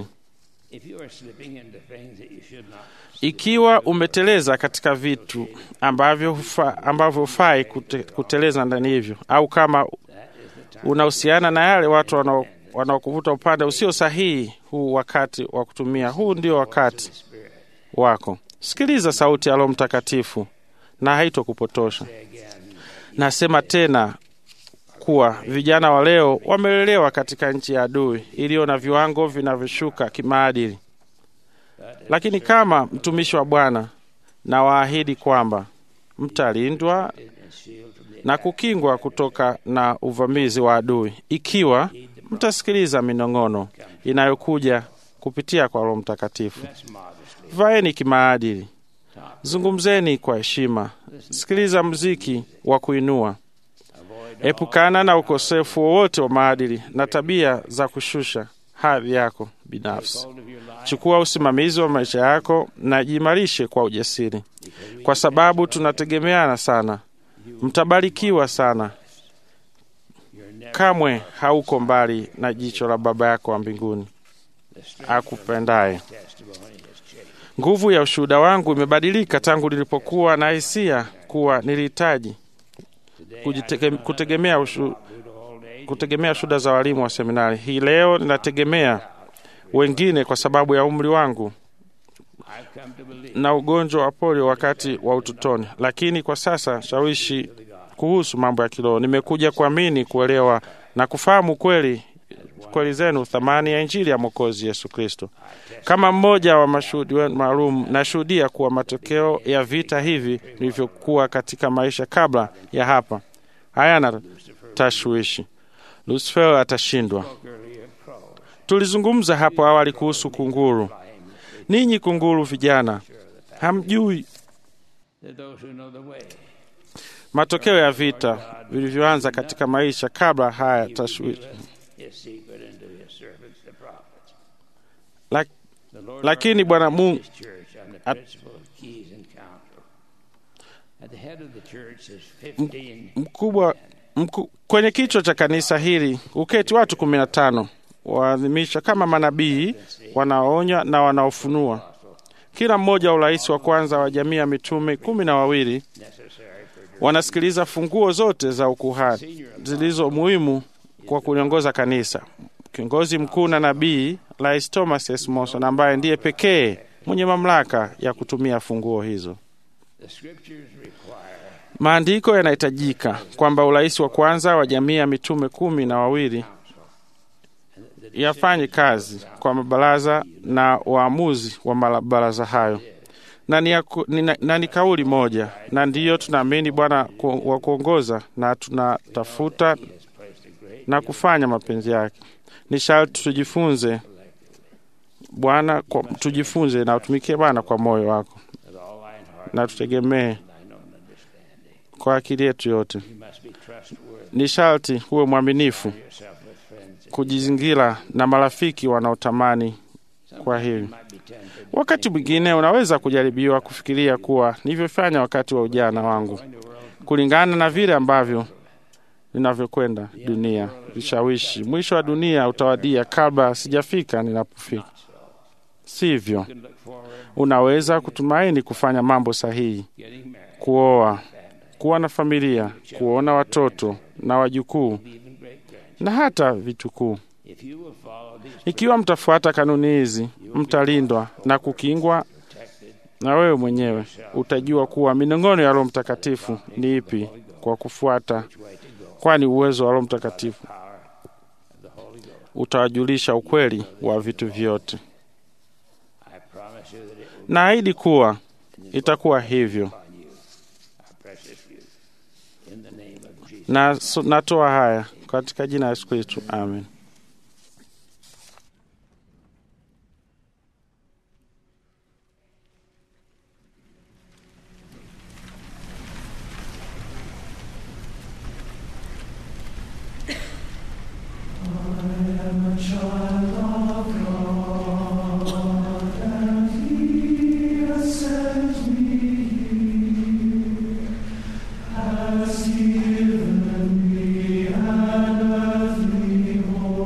Ikiwa umeteleza katika vitu ambavyo hufa, ambavyo hufai kute, kuteleza ndani hivyo, au kama unahusiana na yale watu wanaokuvuta upande usio sahihi, huu wakati wa kutumia, huu ndio wakati wako. Sikiliza sauti ya Roho Mtakatifu na haitokupotosha. Nasema tena kuwa vijana wa leo wamelelewa katika nchi ya adui iliyo na viwango vinavyoshuka kimaadili. Lakini kama mtumishi wa Bwana na waahidi kwamba mtalindwa na kukingwa kutoka na uvamizi wa adui ikiwa mtasikiliza minong'ono inayokuja kupitia kwa Roho Mtakatifu. Vaeni kimaadili, zungumzeni kwa heshima, sikiliza muziki wa kuinua, epukana na ukosefu wowote wa maadili na tabia za kushusha hadhi yako binafsi. Chukua usimamizi wa maisha yako na jiimarishe kwa ujasiri, kwa sababu tunategemeana sana. Mtabarikiwa sana. Kamwe hauko mbali na jicho la Baba yako wa mbinguni akupendaye. Nguvu ya ushuhuda wangu imebadilika tangu nilipokuwa na hisia kuwa nilihitaji kutegemea ushu, kutegemea shuhuda za walimu wa seminari. Hii leo ninategemea wengine kwa sababu ya umri wangu I've come to believe na ugonjwa wa polio wakati wa utotoni, lakini kwa sasa shawishi kuhusu mambo ya kiroho. Nimekuja kuamini, kuelewa na kufahamu kweli kweli zenu, thamani ya Injili ya Mwokozi Yesu Kristo. Kama mmoja wa mashuhudi wenu maalum, nashuhudia kuwa matokeo ya vita hivi vilivyokuwa katika maisha kabla ya hapa hayana tashwishi. Lucifer atashindwa. Tulizungumza hapo awali kuhusu kunguru. Ninyi kunguru vijana, hamjui that those who know the way matokeo ya vita vilivyoanza katika maisha kabla haya tashwishi. his secret into his servants the prophets. Lak, The Lord lakini Bwana Mungu his church on the at- principle of keys and counsel. At the head of the church is 15 mkubwa mku, kwenye kichwa cha kanisa hili uketi watu kumi na tano waadhimisha kama manabii wanaoonya na wanaofunua. Kila mmoja wa urais wa kwanza wa jamii ya mitume kumi na wawili wanasikiliza funguo zote za ukuhani zilizo muhimu kwa kuliongoza kanisa. Kiongozi mkuu na nabii Rais Thomas S. Monson ambaye ndiye pekee mwenye mamlaka ya kutumia funguo hizo. the scriptures require Maandiko yanahitajika kwamba urais wa kwanza wa jamii ya mitume kumi na wawili yafanye kazi kwa mabaraza na waamuzi wa mabaraza hayo, na ni, ya ku- ni, na- na ni kauli moja, na ndiyo tunaamini Bwana ku- wa kuongoza na tunatafuta na kufanya mapenzi yake. Ni sharti tujifunze Bwana, kwa- tujifunze na utumikie Bwana kwa moyo wako with all thine heart na tutegemee and thine own understanding. kwa akili yetu yote. You must be trustworthy. Ni sharti huwe mwaminifu, Yourself with friends. that kujizingira na marafiki wanaotamani kwa hili. might be tempted Wakati mwingine unaweza kujaribiwa kufikiria kuwa nilivyofanya wakati wa ujana wangu, kulingana na vile ambavyo ninavyokwenda dunia, vishawishi. Mwisho wa dunia utawadia kabla sijafika ninapofika. Sivyo, can look forward unaweza kutumaini kufanya mambo sahihi, getting married, kuoa, kuwa na familia, kuona watoto na wajukuu even great grandchildren. na hata vitukuu. If you will follow these Ikiwa mtafuata kanuni hizi, mtalindwa na kukingwa, protected na wewe mwenyewe utajua kuwa minong'ono ya Roho Mtakatifu ni ipi kwa kufuata, way to go, kwani uwezo wa Roho Mtakatifu power of the Holy Ghost. utawajulisha ukweli wa vitu vyote. I promise you that it will Naahidi kuwa itakuwa hivyo, be upon you, our precious youth. In the name of Jesus. na so, natoa haya katika jina la Yesu Kristo, amen. Has given me an earthly home.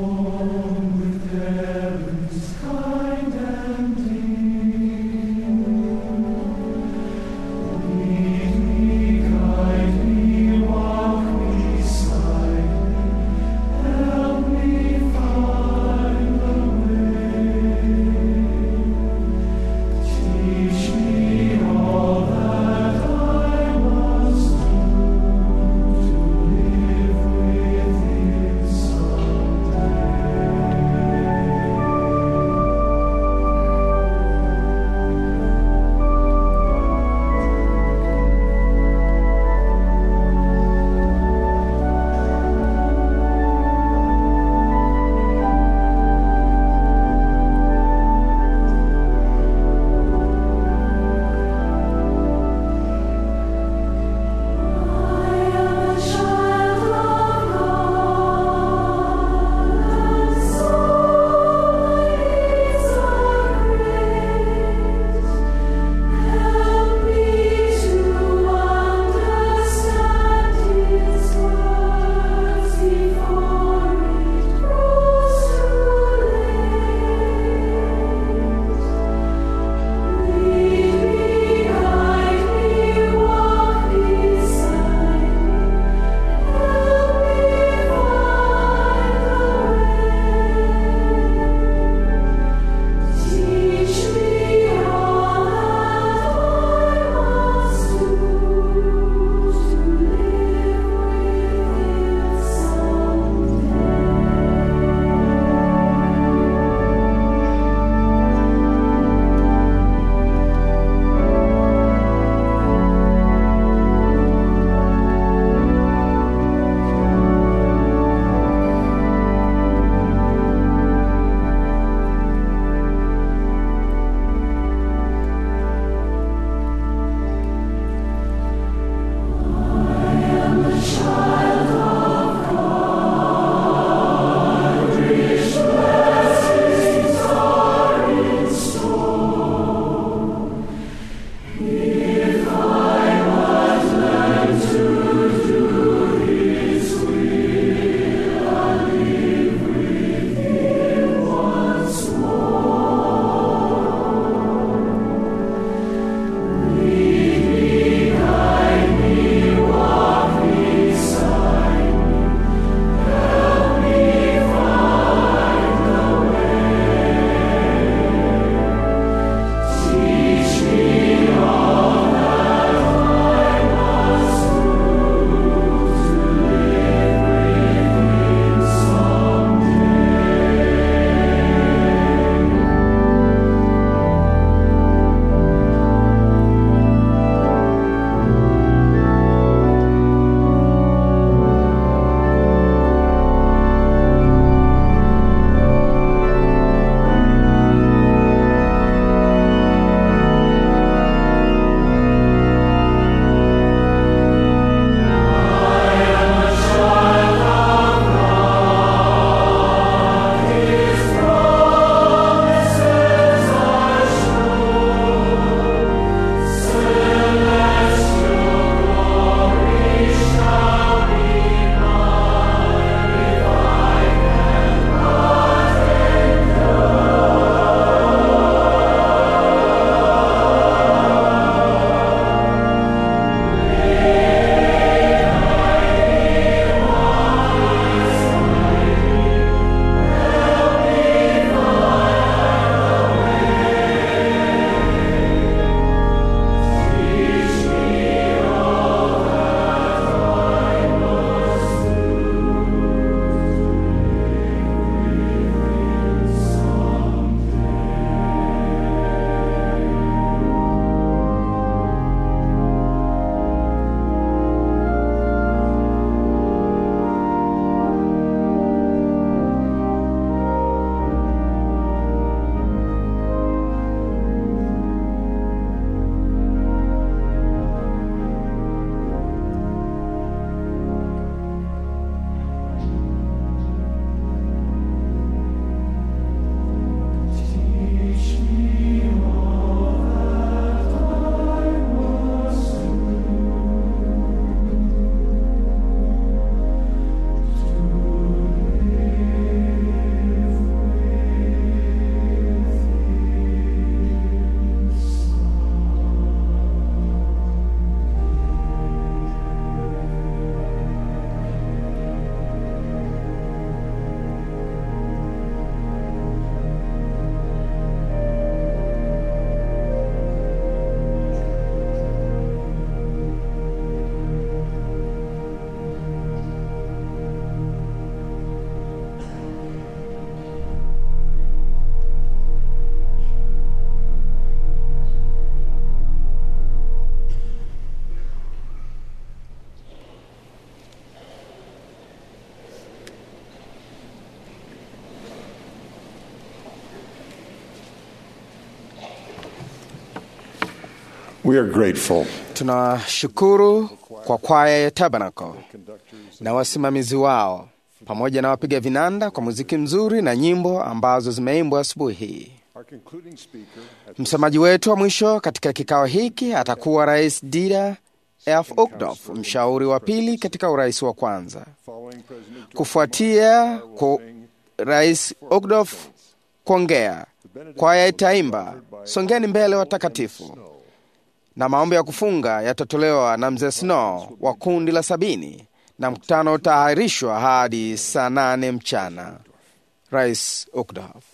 We are grateful Tunashukuru kwa kwaya ya Tabernacle na wasimamizi wao pamoja na wapiga vinanda kwa muziki mzuri na nyimbo ambazo zimeimbwa asubuhi hii. Msemaji wetu wa mwisho katika kikao hiki atakuwa Rais Dieter F. Uchtdorf, mshauri wa pili katika urais wa kwanza. Kufuatia kwa Rais Uchtdorf kuongea, kwaya itaimba songeni mbele watakatifu, na maombi ya kufunga yatatolewa na mzee Snow wa kundi la sabini, na mkutano utaahirishwa hadi saa nane mchana. Rais Uchtdorf.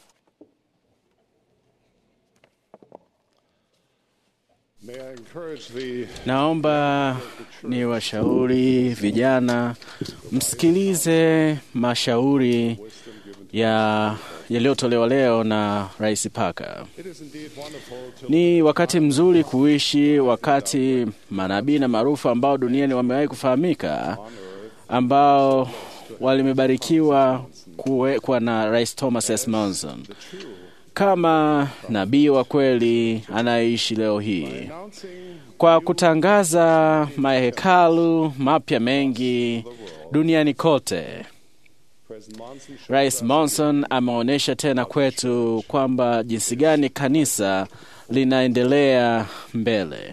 Naomba ni washauri vijana msikilize mashauri ya yaliyotolewa leo na Rais Parker. Ni wakati mzuri kuishi wakati manabii na maarufu ambao duniani wamewahi kufahamika ambao walimebarikiwa kuwekwa na Rais Thomas S. Monson kama nabii wa kweli anayeishi leo hii kwa kutangaza mahekalu mapya mengi duniani kote. Rais Monson ameonyesha tena kwetu kwamba jinsi gani kanisa linaendelea mbele.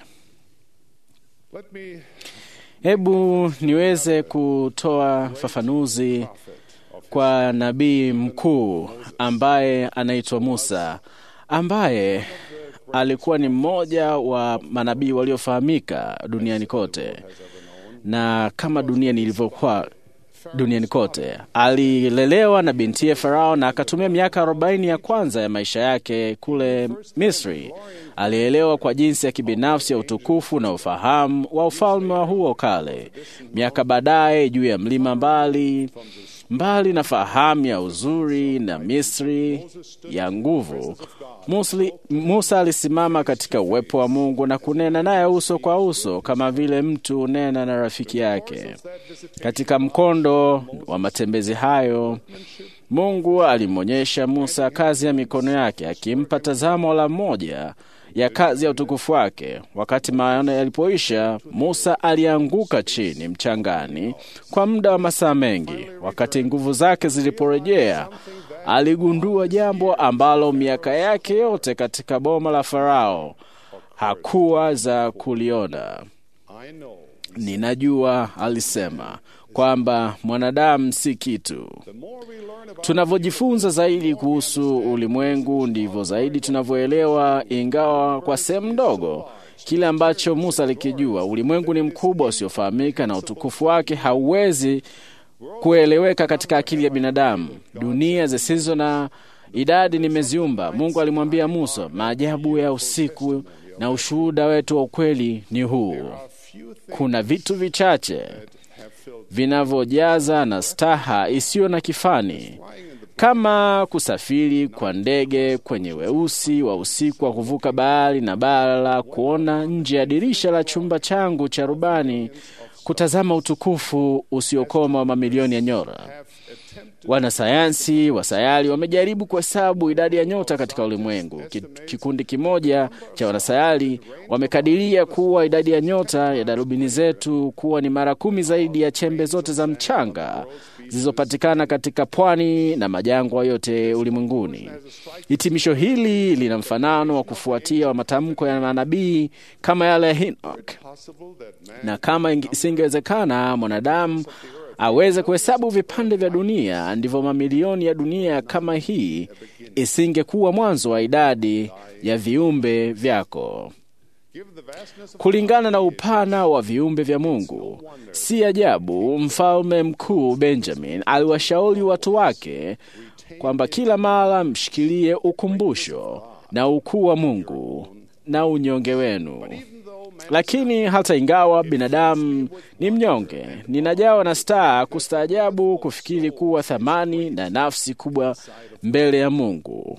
Hebu niweze kutoa fafanuzi kwa nabii mkuu ambaye anaitwa Musa, ambaye alikuwa ni mmoja wa manabii waliofahamika duniani kote, na kama dunia ilivyokuwa duniani kote, alilelewa na bintiye Farao na akatumia miaka arobaini ya kwanza ya maisha yake kule Misri. Alielewa kwa jinsi ya kibinafsi ya utukufu na ufahamu wa ufalme wa huo kale. Miaka baadaye, juu ya mlima mbali mbali na fahamu ya uzuri na Misri ya nguvu, Musli, Musa alisimama katika uwepo wa Mungu na kunena naye uso kwa uso kama vile mtu unena na rafiki yake. Katika mkondo wa matembezi hayo, Mungu alimwonyesha Musa kazi ya mikono yake, akimpa tazamo la moja ya kazi ya utukufu wake. Wakati maono yalipoisha, Musa alianguka chini mchangani kwa muda wa masaa mengi. Wakati nguvu zake ziliporejea, aligundua jambo ambalo miaka yake yote katika boma la Farao hakuwa za kuliona. Ninajua, alisema, kwamba mwanadamu si kitu. Tunavyojifunza zaidi kuhusu ulimwengu, ndivyo zaidi tunavyoelewa, ingawa kwa sehemu ndogo, kile ambacho Musa alikijua. Ulimwengu ni mkubwa usiofahamika, na utukufu wake hauwezi kueleweka katika akili ya binadamu. Dunia zisizo na idadi nimeziumba. Mungu alimwambia Musa, maajabu ya usiku na ushuhuda wetu wa ukweli ni huu: kuna vitu vichache vinavyojaza na staha isiyo na kifani, kama kusafiri kwa ndege kwenye weusi wa usiku wa kuvuka bahari na bara, kuona nje ya dirisha la chumba changu cha rubani, kutazama utukufu usiokoma wa mamilioni ya nyota. Wanasayansi wa sayari wamejaribu kuhesabu idadi ya nyota katika ulimwengu. Kikundi kimoja cha wanasayari wamekadiria kuwa idadi ya nyota ya darubini zetu kuwa ni mara kumi zaidi ya chembe zote za mchanga zilizopatikana katika pwani na majangwa yote ulimwenguni. Hitimisho hili lina mfanano wa kufuatia wa matamko ya manabii kama yale ya Enoch, na kama isingewezekana mwanadamu aweze kuhesabu vipande vya dunia, ndivyo mamilioni ya dunia kama hii isingekuwa mwanzo wa idadi ya viumbe vyako. Kulingana na upana wa viumbe vya Mungu, si ajabu mfalme mkuu Benjamin aliwashauri watu wake kwamba kila mara mshikilie ukumbusho na ukuu wa Mungu na unyonge wenu. Lakini hata ingawa binadamu ni mnyonge, ninajawa na staa kustaajabu kufikiri kuwa thamani na nafsi kubwa mbele ya Mungu.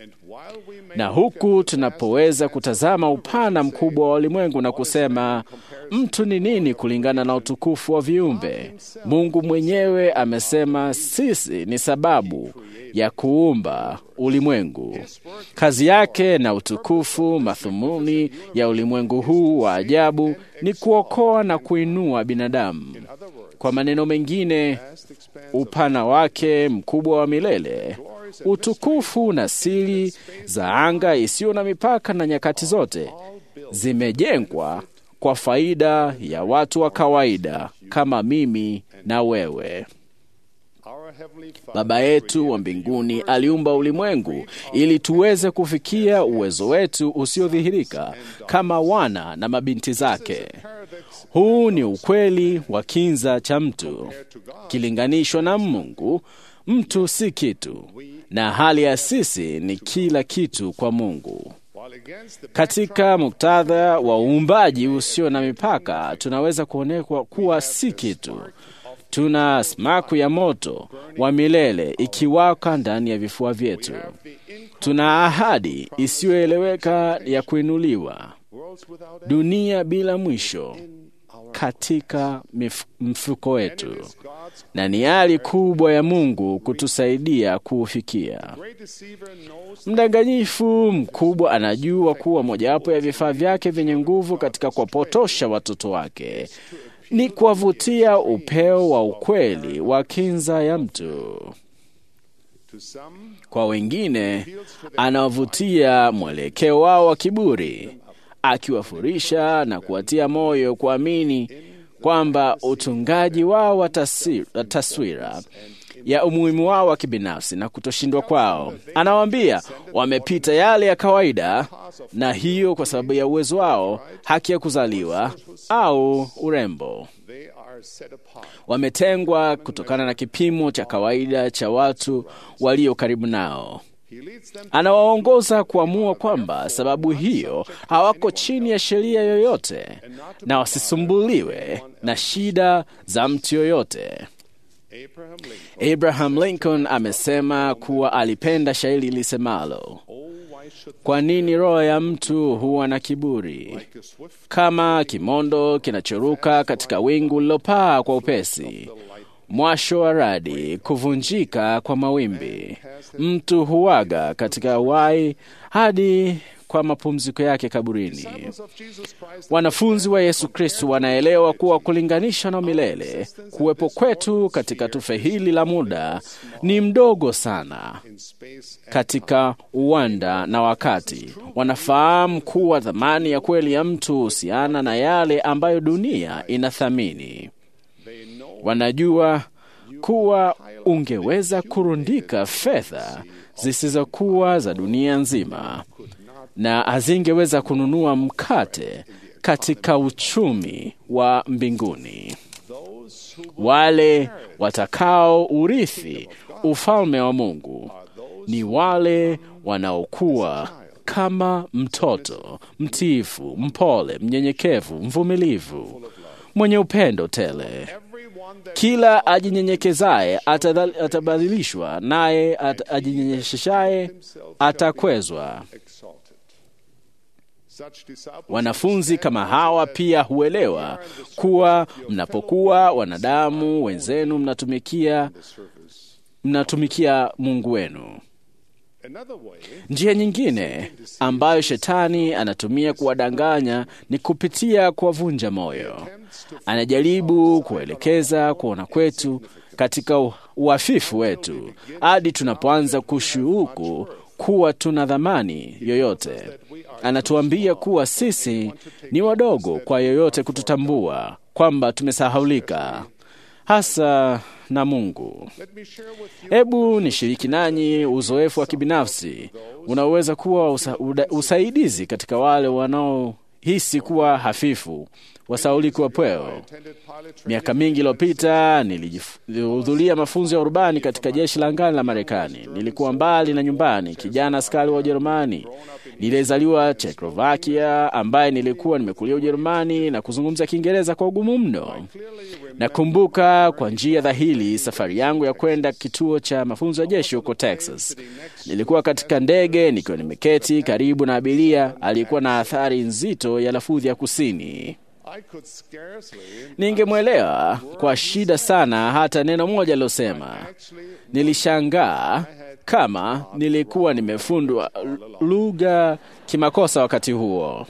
Na huku tunapoweza kutazama upana mkubwa wa ulimwengu na kusema mtu ni nini kulingana na utukufu wa viumbe, Mungu mwenyewe amesema sisi ni sababu ya kuumba ulimwengu. Kazi yake na utukufu, madhumuni ya ulimwengu huu wa ajabu ni kuokoa na kuinua binadamu. Kwa maneno mengine, upana wake mkubwa wa milele, utukufu na siri za anga isiyo na mipaka na nyakati zote zimejengwa kwa faida ya watu wa kawaida kama mimi na wewe. Baba yetu wa mbinguni aliumba ulimwengu ili tuweze kufikia uwezo wetu usiodhihirika kama wana na mabinti zake. Huu ni ukweli wa kinza cha mtu. Kilinganishwa na Mungu, mtu si kitu, na hali ya sisi ni kila kitu kwa Mungu. Katika muktadha wa uumbaji usio na mipaka, tunaweza kuonekwa kuwa si kitu. Tuna smaku ya moto wa milele ikiwaka ndani ya vifua vyetu. Tuna ahadi isiyoeleweka ya kuinuliwa, dunia bila mwisho katika mif- mfuko wetu, na ni hali kubwa ya Mungu kutusaidia kuufikia. Mdanganyifu mkubwa anajua kuwa mojawapo ya vifaa vyake vyenye nguvu katika kuwapotosha watoto wake ni kuwavutia upeo wa ukweli wa kinza ya mtu. Kwa wengine, anawavutia mwelekeo wao wa kiburi, akiwafurisha na kuwatia moyo kuamini kwamba utungaji wao wa tasi- wa taswira ya umuhimu wao wa kibinafsi na kutoshindwa kwao. Anawaambia wamepita yale ya kawaida, na hiyo kwa sababu ya uwezo wao, haki ya kuzaliwa au urembo. Wametengwa kutokana na kipimo cha kawaida cha watu walio karibu nao. Anawaongoza kuamua kwamba sababu hiyo hawako chini ya sheria yoyote na wasisumbuliwe na shida za mtu yoyote. Abraham Lincoln amesema kuwa alipenda shairi lisemalo, kwa nini roho ya mtu huwa na kiburi kama kimondo kinachoruka katika wingu lilopaa kwa upesi, mwasho wa radi, kuvunjika kwa mawimbi, mtu huwaga katika wai hadi kwa mapumziko yake kaburini. Wanafunzi wa Yesu Kristo wanaelewa kuwa kulinganisha na milele, kuwepo kwetu katika tufe hili la muda ni mdogo sana katika uwanda na wakati. Wanafahamu kuwa thamani ya kweli ya mtu huhusiana na yale ambayo dunia inathamini. Wanajua kuwa ungeweza kurundika fedha zisizokuwa za dunia nzima na hazingeweza kununua mkate katika uchumi wa mbinguni. Wale watakao urithi ufalme wa Mungu ni wale wanaokuwa kama mtoto mtiifu, mpole, mnyenyekevu, mvumilivu, mwenye upendo tele. Kila ajinyenyekezaye atadhal- atabadilishwa, naye at- ajinyenyeshaye atakwezwa. Wanafunzi kama hawa pia huelewa kuwa mnapokuwa wanadamu wenzenu mnatumikia mnatumikia Mungu wenu. Njia nyingine ambayo shetani anatumia kuwadanganya ni kupitia kuwavunja moyo. Anajaribu kuelekeza kuona kwetu katika u- uhafifu wetu hadi tunapoanza kushuhuku kuwa tuna dhamani yoyote. Anatuambia kuwa sisi ni wadogo kwa yoyote kututambua, kwamba tumesahaulika hasa na Mungu. Hebu nishiriki nanyi uzoefu wa kibinafsi unaoweza kuwa usa, uda, usaidizi katika wale wanao nilihisi kuwa hafifu wasauliki wa pweo. Miaka mingi iliyopita nilihudhuria mafunzo ya urubani katika jeshi la angani la Marekani. Nilikuwa mbali na nyumbani, kijana askari wa Ujerumani niliyezaliwa Czechoslovakia, ambaye nilikuwa nimekulia Ujerumani na kuzungumza Kiingereza kwa ugumu mno. Nakumbuka kwa njia dhahiri safari yangu ya kwenda kituo cha mafunzo ya jeshi huko Texas. Nilikuwa katika ndege nikiwa nimeketi karibu na abiria aliyekuwa na athari nzito ya lafudhi ya kusini. Ningemwelewa kwa shida sana hata neno moja alilosema. Nilishangaa kama nilikuwa nimefundwa lugha kimakosa wakati huo.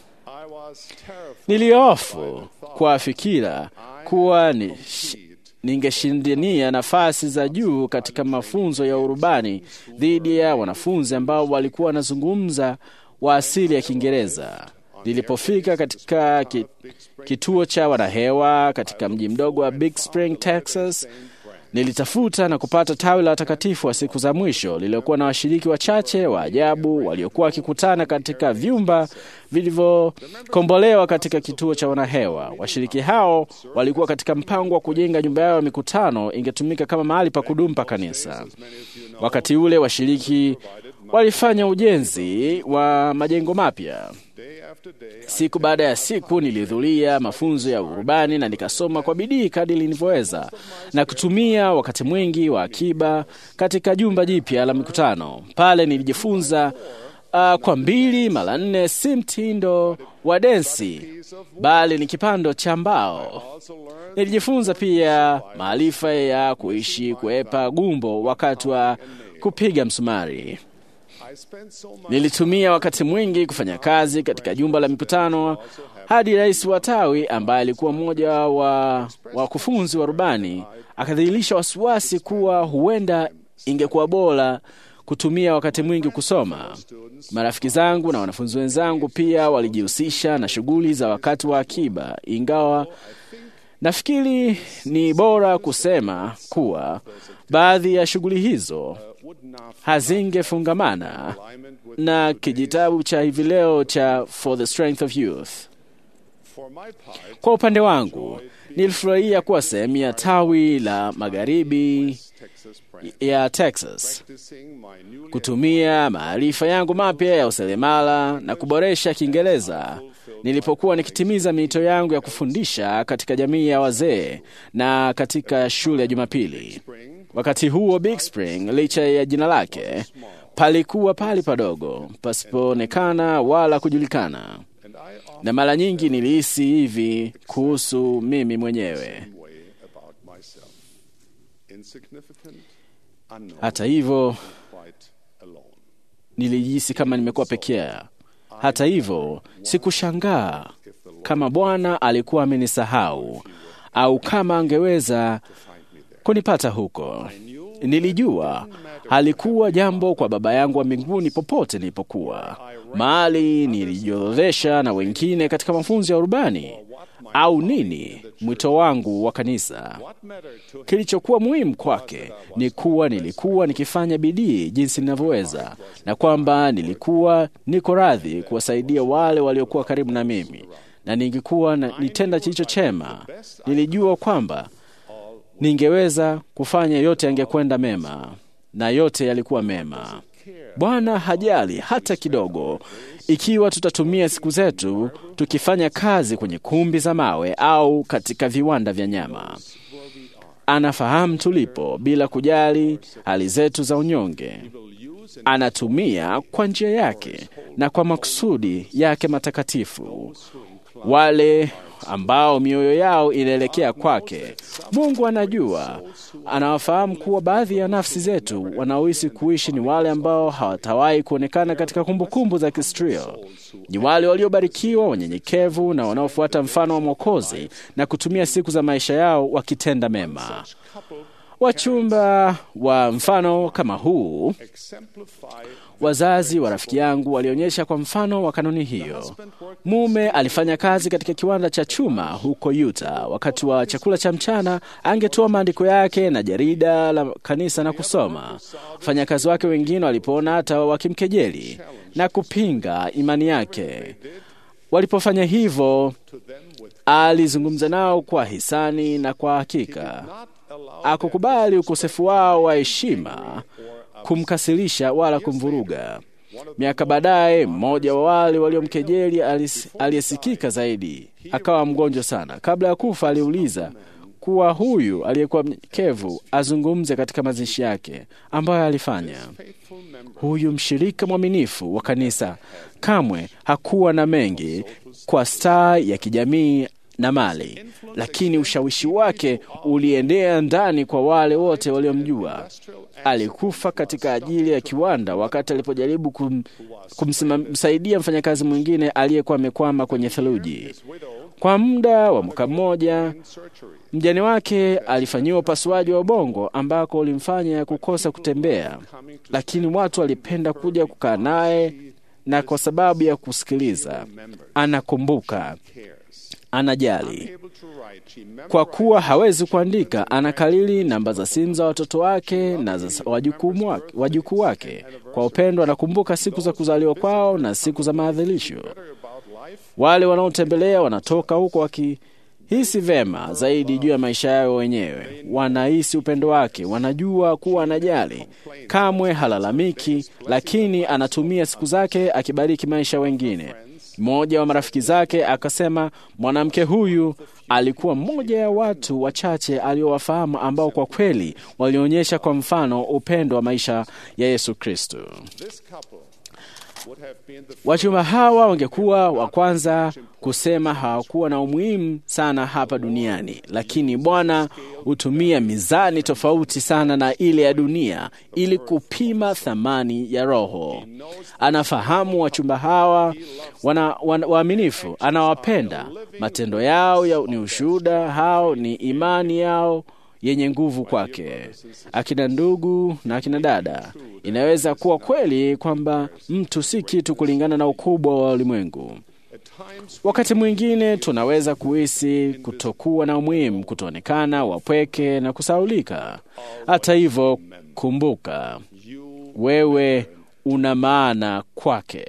Niliofu kwa fikira kuwa ni ningeshindania nafasi za juu katika mafunzo ya urubani dhidi ya wanafunzi ambao walikuwa wanazungumza wa asili ya Kiingereza. Nilipofika katika kituo cha wanahewa katika mji mdogo wa Big Spring, Texas, nilitafuta na kupata tawi la watakatifu wa siku za mwisho lililokuwa na washiriki wachache wa ajabu waliokuwa wakikutana katika vyumba vilivyokombolewa katika kituo cha wanahewa. Washiriki hao walikuwa katika mpango wa kujenga nyumba yao ya mikutano ingetumika kama mahali pa kudumu pa kanisa. Wakati ule washiriki walifanya ujenzi wa majengo mapya. Siku baada ya siku nilihudhuria mafunzo ya urubani na nikasoma kwa bidii kadri nilivyoweza na kutumia wakati mwingi wa akiba katika jumba jipya la mikutano. Pale nilijifunza uh, kwa mbili mara nne si mtindo wa densi, bali ni kipando cha mbao. Nilijifunza pia maarifa ya kuishi kuepa gumbo wakati wa kupiga msumari. Nilitumia wakati mwingi kufanya kazi katika jumba la mikutano hadi rais wa tawi ambaye alikuwa mmoja wa wakufunzi wa rubani akadhihirisha wasiwasi kuwa huenda ingekuwa bora kutumia wakati mwingi kusoma. Marafiki zangu na wanafunzi wenzangu pia walijihusisha na shughuli za wakati wa akiba, ingawa nafikiri ni bora kusema kuwa baadhi ya shughuli hizo hazingefungamana na kijitabu cha hivi leo cha For the Strength of Youth. Kwa upande wangu, nilifurahia kuwa sehemu ya tawi la magharibi ya Texas, kutumia maarifa yangu mapya ya useremala na kuboresha Kiingereza nilipokuwa nikitimiza miito yangu ya kufundisha katika jamii ya wazee na katika shule ya Jumapili. Wakati huo Big Spring, licha ya jina lake, palikuwa pali padogo pasipoonekana wala kujulikana, na mara nyingi nilihisi hivi kuhusu mimi mwenyewe. Hata hivyo, nilijihisi kama nimekuwa pekee. Hata hivyo, sikushangaa kama Bwana alikuwa amenisahau au kama angeweza kunipata huko. Nilijua halikuwa jambo kwa Baba yangu wa mbinguni popote nilipokuwa, mahali nilijiorodhesha na wengine katika mafunzo ya urubani au nini mwito wangu wa kanisa. Kilichokuwa muhimu kwake ni kuwa nilikuwa nikifanya bidii jinsi ninavyoweza, na kwamba nilikuwa niko radhi kuwasaidia wale waliokuwa karibu na mimi, na ningekuwa nitenda kilicho chema. Nilijua kwamba ningeweza kufanya yote yangekwenda mema, na yote yalikuwa mema. Bwana hajali hata kidogo ikiwa tutatumia siku zetu tukifanya kazi kwenye kumbi za mawe au katika viwanda vya nyama. Anafahamu tulipo bila kujali hali zetu za unyonge. Anatumia kwa njia yake na kwa makusudi yake matakatifu wale ambao mioyo yao inaelekea kwake. Mungu anajua, anawafahamu kuwa baadhi ya nafsi zetu wanaohisi kuishi ni wale ambao hawatawahi kuonekana katika kumbukumbu za kihistoria. Ni wale waliobarikiwa, wanyenyekevu na wanaofuata mfano wa Mwokozi na kutumia siku za maisha yao wakitenda mema. Wachumba wa mfano kama huu Wazazi wa rafiki yangu walionyesha kwa mfano wa kanuni hiyo. Mume alifanya kazi katika kiwanda cha chuma huko Utah. Wakati wa chakula cha mchana, angetoa maandiko yake na jarida la kanisa na kusoma. Wafanyakazi wake wengine walipoona hata wakimkejeli na kupinga imani yake, Walipofanya hivyo, alizungumza nao kwa hisani na kwa hakika. Akukubali ukosefu wao wa heshima kumkasirisha wala kumvuruga. Miaka baadaye, mmoja wa wale waliomkejeli alis- aliyesikika zaidi akawa mgonjwa sana. Kabla ya kufa, aliuliza kuwa huyu aliyekuwa mnyenyekevu azungumze katika mazishi yake ambayo alifanya. Huyu mshirika mwaminifu wa kanisa kamwe hakuwa na mengi kwa staa ya kijamii na mali, lakini ushawishi wake uliendea ndani kwa wale wote waliomjua. Alikufa katika ajili ya kiwanda wakati alipojaribu kum, kumsaidia mfanyakazi mwingine aliyekuwa amekwama kwenye theluji. Kwa muda wa mwaka mmoja, mjane wake alifanyiwa upasuaji wa ubongo ambako ulimfanya kukosa kutembea, lakini watu walipenda kuja kukaa naye, na kwa sababu ya kusikiliza, anakumbuka, anajali. Kwa kuwa hawezi kuandika, anakalili namba za simu za watoto wake na za wajukuu wake, wajukuu wake. Kwa upendo anakumbuka siku za kuzaliwa kwao na siku za maadhimisho. Wale wanaotembelea wanatoka huko wakihisi vema zaidi juu ya maisha yao wenyewe. Wanahisi upendo wake, wanajua kuwa anajali, kamwe halalamiki, lakini anatumia siku zake akibariki maisha wengine. Mmoja wa marafiki zake akasema, mwanamke huyu alikuwa mmoja ya watu wachache aliowafahamu ambao kwa kweli walionyesha kwa mfano upendo wa maisha ya Yesu Kristo. Wachumba hawa wangekuwa wa kwanza kusema hawakuwa na umuhimu sana hapa duniani, lakini Bwana hutumia mizani tofauti sana na ile ya dunia ili kupima thamani ya roho. Anafahamu wachumba hawa wana, wana, waaminifu, anawapenda. Matendo yao ya, ni ushuhuda hao, ni imani yao yenye nguvu kwake. Akina ndugu na akina dada, inaweza kuwa kweli kwamba mtu si kitu kulingana na ukubwa wa ulimwengu. Wakati mwingine tunaweza kuhisi kutokuwa na umuhimu, kutoonekana, wapweke na kusaulika. Hata hivyo, kumbuka, wewe una maana kwake.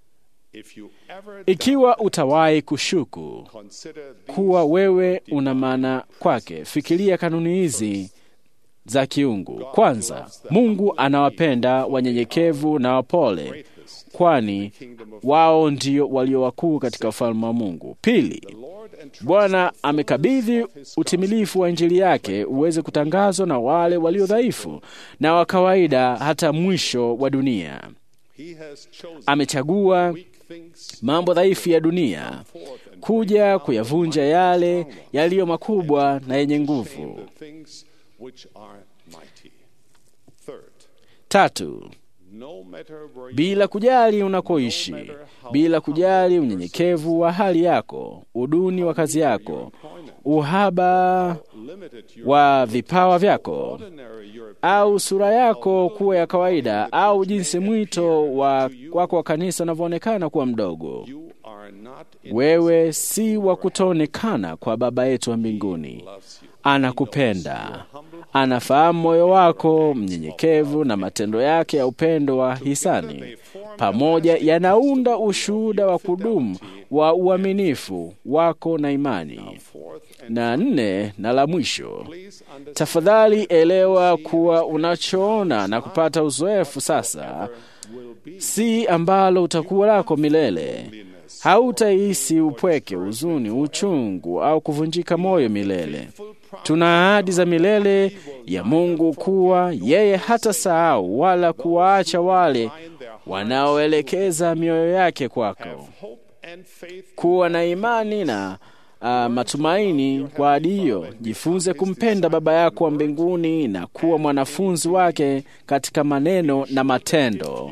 Ikiwa utawahi kushuku kuwa wewe una maana kwake, fikiria kanuni hizi za kiungu. Kwanza, Mungu anawapenda wanyenyekevu na wapole, kwani wao ndio walio wakuu katika ufalme wa Mungu. Pili, Bwana amekabidhi utimilifu wa Injili yake uweze kutangazwa na wale walio dhaifu na wa kawaida hata mwisho wa dunia. Amechagua mambo dhaifu ya dunia kuja kuyavunja yale yaliyo makubwa na yenye nguvu. Tatu, bila kujali unakoishi, bila kujali unyenyekevu wa hali yako, uduni wa kazi yako, uhaba wa vipawa vyako, au sura yako kuwa ya kawaida, au jinsi mwito wa wako wa kanisa unavyoonekana kuwa mdogo, wewe si wa kutoonekana kwa Baba yetu wa mbinguni. Anakupenda, anafahamu moyo wako mnyenyekevu, na matendo yake ya upendo wa hisani pamoja yanaunda ushuhuda wa kudumu wa uaminifu wako na imani. Na nne na la mwisho, tafadhali elewa kuwa unachoona na kupata uzoefu sasa si ambalo utakuwa lako milele. Hautahisi upweke, huzuni, uchungu au kuvunjika moyo milele. Tuna ahadi za milele ya Mungu kuwa yeye hata sahau wala kuwaacha wale wanaoelekeza mioyo yake kwako. Kuwa na imani na uh, matumaini kwa ahadi hiyo. Jifunze kumpenda Baba yako wa mbinguni na kuwa mwanafunzi wake katika maneno na matendo.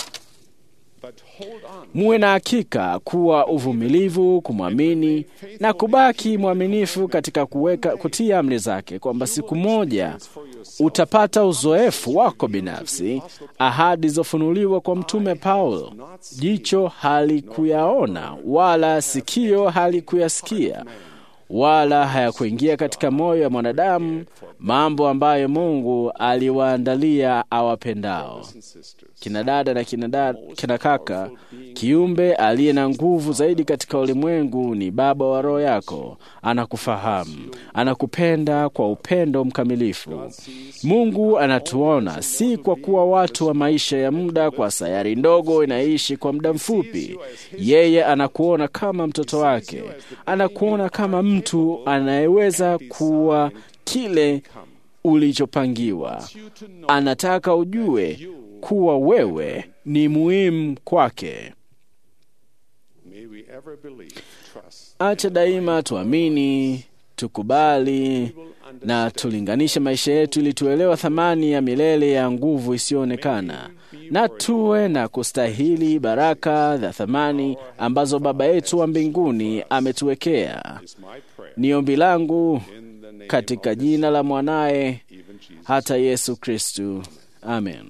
Muwe na hakika kuwa uvumilivu, kumwamini na kubaki mwaminifu katika kuweka, kutia amri zake, kwamba siku moja utapata uzoefu wako binafsi, ahadi zilizofunuliwa kwa Mtume Paulo. Jicho halikuyaona wala sikio halikuyasikia wala hayakuingia katika moyo wa mwanadamu mambo ambayo Mungu aliwaandalia awapendao. Kina dada na kina, dada, kina kaka, kiumbe aliye na nguvu zaidi katika ulimwengu ni Baba wa roho yako. Anakufahamu, anakupenda kwa upendo mkamilifu. Mungu anatuona si kwa kuwa watu wa maisha ya muda, kwa sayari ndogo inaishi kwa muda mfupi. Yeye anakuona kama mtoto wake, anakuona kama mtu anayeweza kuwa kile ulichopangiwa. Anataka ujue kuwa wewe ni muhimu kwake. Acha daima tuamini, tukubali na tulinganishe maisha yetu ili tuelewa thamani ya milele ya nguvu isiyoonekana, na tuwe na kustahili baraka za thamani ambazo Baba yetu wa mbinguni ametuwekea. Ni ombi langu katika jina la mwanaye hata Yesu Kristu, amen.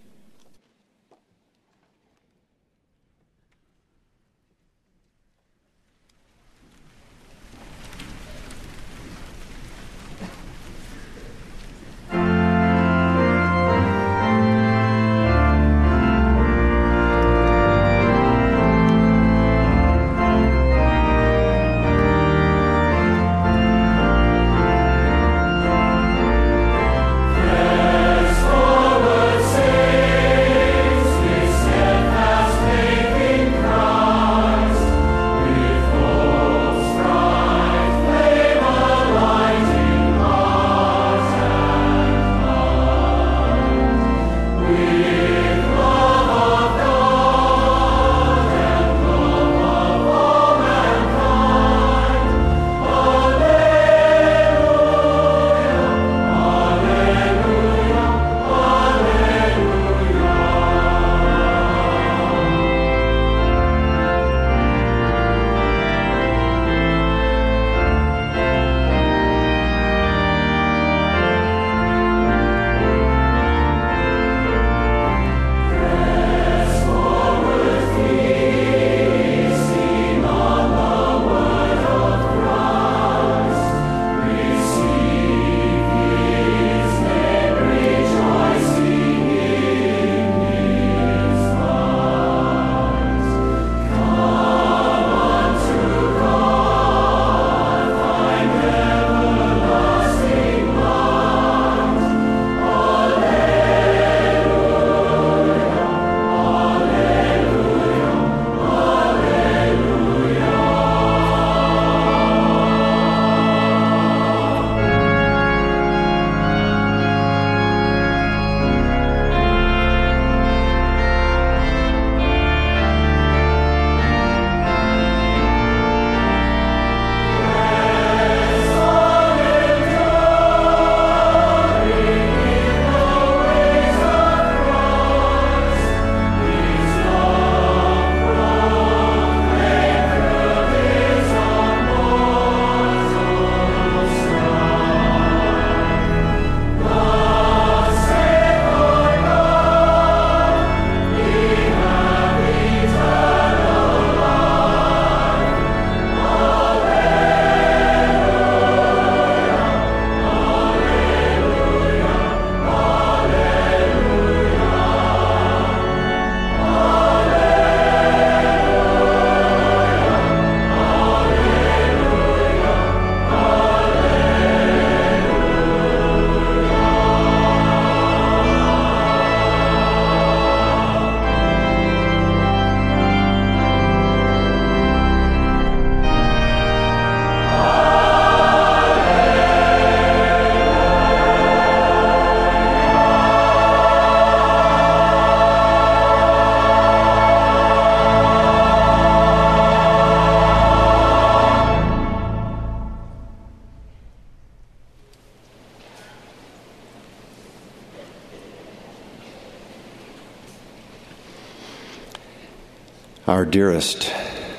Our dearest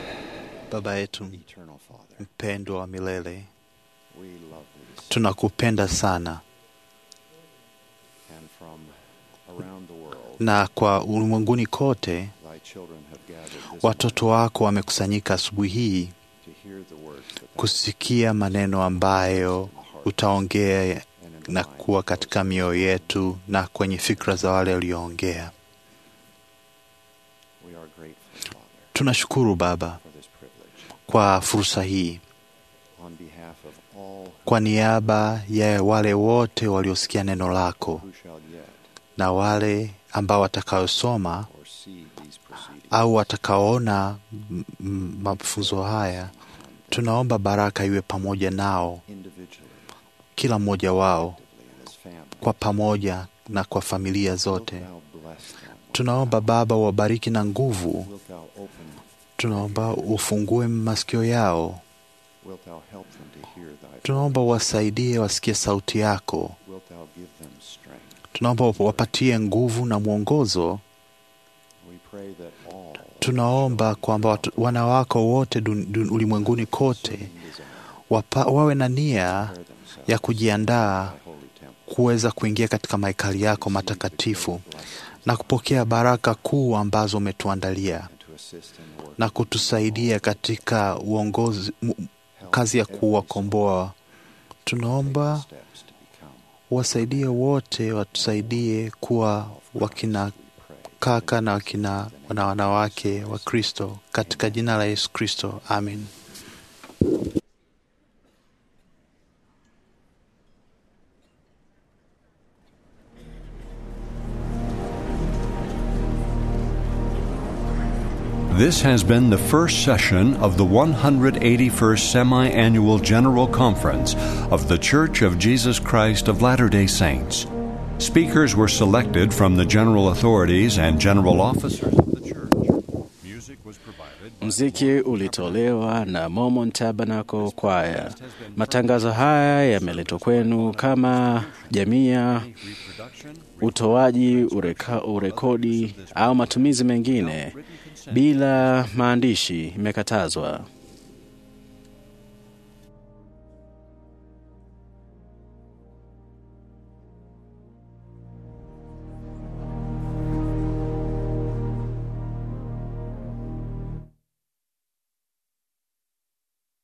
Baba yetu mpendwa wa milele, tunakupenda sana, na kwa ulimwenguni kote watoto wako wamekusanyika asubuhi hii kusikia maneno ambayo utaongea na kuwa katika mioyo yetu na kwenye fikra za wale walioongea. Tunashukuru Baba kwa fursa hii, kwa niaba ya wale wote waliosikia neno lako na wale ambao watakaosoma au watakaoona m- m- mafunzo haya, tunaomba baraka iwe pamoja nao, kila mmoja wao kwa pamoja na kwa familia zote. Tunaomba Baba wabariki na nguvu. Tunaomba ufungue masikio yao. Tunaomba wasaidie wasikie sauti yako. Tunaomba wapatie nguvu na mwongozo. Tunaomba kwamba watu- wana wako wote dun- dun- ulimwenguni kote wapa, wawe na nia ya kujiandaa kuweza kuingia katika mahekali yako matakatifu na kupokea baraka kuu ambazo umetuandalia na kutusaidia katika uongozi, mu- kazi ya kuwakomboa. Tunaomba wasaidie wote, watusaidie kuwa wakina kaka na wakina na wanawake wa Kristo katika jina la Yesu Kristo, amen. This has been the first session of the 181st Semi Annual General Conference of The Church of Jesus Christ of Latter day Saints. Speakers were selected from the general authorities and general officers of the church. Music was provided by Mziki ulitolewa na Mormon Tabernacle Choir. Matangazo haya yameletwa kwenu kama jamii ya utoaji, ureka, urekodi au matumizi mengine bila maandishi imekatazwa.